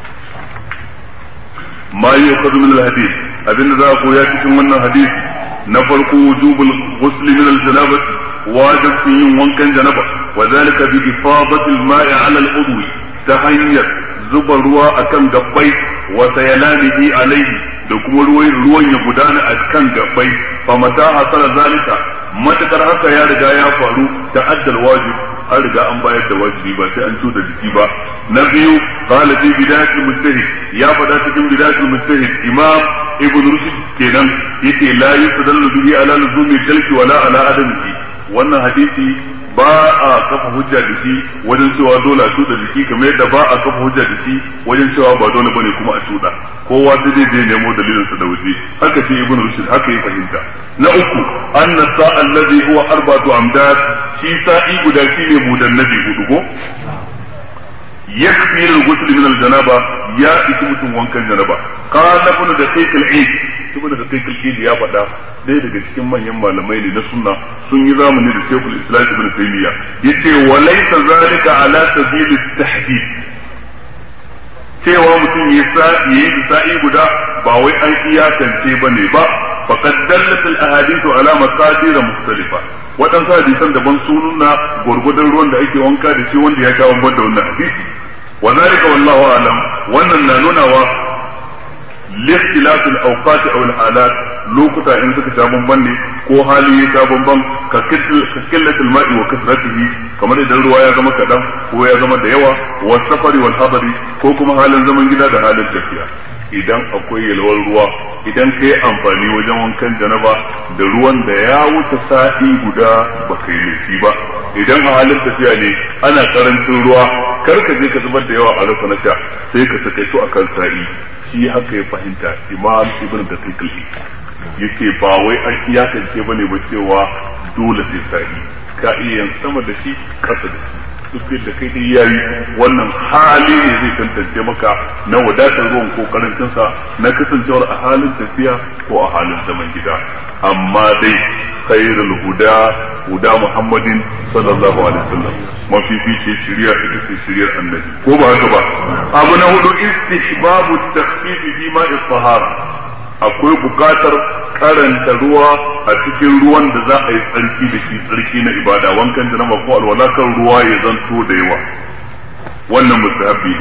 ma yuqadu min al-hadith abinda za ku ya cikin wannan hadisi na farko wujubul ghusl min al-janabah wajib yin wankan janaba wa zalika bi ifadati al-ma'i 'ala al-udwi ta hanyar zuba ruwa akan gabbai wa sayalanihi alayhi da kuma ruwan ya gudana a kan gabbai fa mata hasala zalika matakar haka ya riga ya faru ta addal wajib an riga an bayar da wajibi ba sai an cuta jiki ba na biyu qala fi bidayatul mujtahid ya fada cikin bidayatul mujtahid imam ibn rushd kenan yace la yustadallu bihi ala luzumi kalki wala ala adamihi wannan hadisi ba a kafa hujja da shi wajen cewa dole a tuda jiki kamar yadda ba a kafa hujja da shi wajen cewa ba dole bane kuma a tuda kowa sai dai zai nemo dalilin sa da waje haka ce ibnu rushd haka ya fahimta na uku anna sa'a alladhi huwa arba'atu amdad shi sa'i guda shine mudannabi hudu ko yakfi al-ghusl min al-janaba ya isi mutum wankan janaba qala ibn daqiq al-eid ibn daqiq al-eid ya faɗa ɗaya daga cikin manyan malamai ne na sunna sun yi zamani da shekul islam ibn taymiya yace wa laysa zalika ala sabil at-tahdid cewa mutum ya sa yi sa'i guda ba wai an iyakance bane ba faqad dallat al-ahadith ala maqadir mukhtalifa waɗansu hadisan daban sun nuna gwargwadon ruwan da ake wanka da shi wanda ya sha bamban da wannan hadisi wa zalika wallahu alam wannan na nunawa لاختلاف الاوقات او الحالات lokuta in suka sha bamban ne ko hali ya sha bamban ka killatul ma'i wa kasratihi kamar idan ruwa ya zama kadan ko ya zama da yawa wa safari wal hadari ko kuma halin zaman gida da halin tafiya idan akwai yalwar ruwa idan ka yi amfani wajen wankan janaba da ruwan da ya wuce sa'i guda ba kai laifi ba idan a halin tafiya ne ana karancin ruwa kar ka je ka zubar da yawa a rasa na sha sai ka sakaito akan sa'i shi haka ya fahimta imam ibn da kaikali yake ba wai an iyakance ba ne ba cewa dole sai sa'i ka iya yin sama da shi kasa da shi duk da kai dai yayi wannan hali ne zai tantance maka na wadatar ruwan ko karancinsa na kasancewar a halin tafiya ko a halin zaman gida amma dai khairul huda huda muhammadin sallallahu alaihi wasallam mafi fice shirya ita ce shiryar annabi ko ba haka ba abu na hudu istihbabu takhfif fi ma'i tahara akwai bukatar karanta ruwa a cikin ruwan da za a yi tsarki da shi tsarki na ibada wankan janaba ko alwala kan ruwa ya zanto da yawa wannan mustahabbi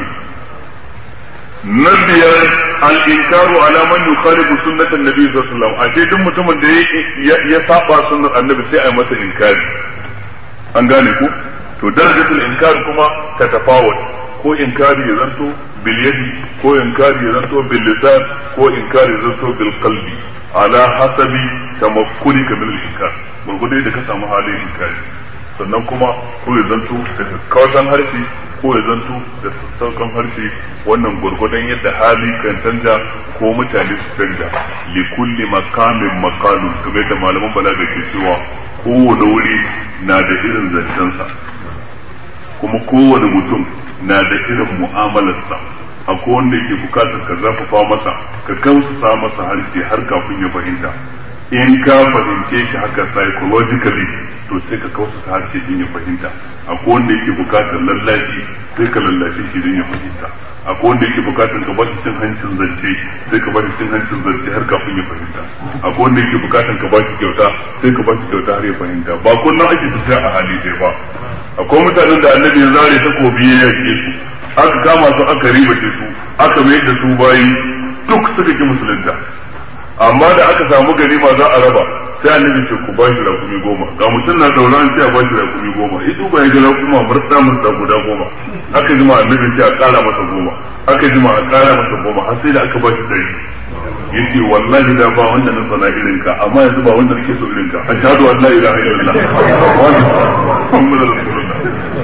ne na biyar al-inkaru ala man yukhalifu sunnatan nabi sallallahu alaihi wasallam a duk mutumin da ya saba sunnar annabi sai a yi masa inkari an gane ku to darajatul inkari kuma ta tafawut ko inkari ya zanto bil yadi ko inkari ya zanto bil lisan ko inkari ya zanto bil qalbi ala hasabi tamakkulika min al inkar gurgudai da ka samu halin inkari sannan kuma ko ya zanto da kawasan harshe ko ya zanto da sassaukan harshe wannan gurgudan yadda hali kan canja ko mutane su canja li kulli makamin makalun kamar da malaman balaga ke cewa kowane wuri na da irin zancensa kuma kowane mutum na da irin mu'amalarsa akwai wanda yake bukatar ka zafafa masa ka gamsasa masa harshe har kafin ya fahimta in ka fahimce shi haka psychologically to sai ka kausa harshe din ya fahimta akwai wanda yake bukatar lallashi sai ka lallashe shi din ya fahimta akwai wanda yake bukatar ka bashi cin hancin zance sai ka bashi cin hancin zance har kafin ya fahimta akwai wanda yake bukatar ka bashi kyauta sai ka bashi kyauta har ya fahimta ba kullum ake tafiya a hali ɗaya ba akwai mutanen da annabi ya zare takobi ya yake su aka kama su aka ribace su aka mai da su bayi duk suka ki musulunta amma da aka samu ganima za a raba sai annabi ce ku ba shi rakumi goma ga mutum na daura an ce a ba shi rakumi goma ya duba ya ga rakuma murta murta guda goma aka jima annabi ce a kara masa goma aka jima a kara masa goma har sai da aka ba shi dari yace wallahi da ba wanda na sana irin ka amma yanzu ba wanda nake so irin ka ashhadu an la ilaha illallah wa muhammadur rasulullah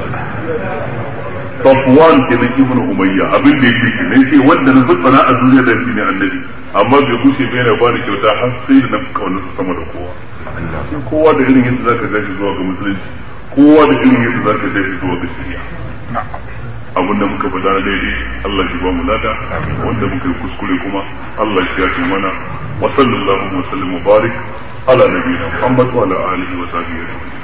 Safwan kenan ibn Umayya abin da yake ke ne wanda na zubbana a duniya da shi ne annabi amma bai gushe bai na bani kyauta har sai da na kauna sama da kowa kowa da irin yadda zaka gashi zuwa ga musulunci kowa da irin yadda zaka gashi zuwa ga shari'a abin da muka faɗa na daidai Allah shi ba mu lada wanda muka yi kuskure kuma Allah shi ya ce mana wa sallallahu wa sallam mubarak ala nabiyina Muhammad wa ala alihi wa sahbihi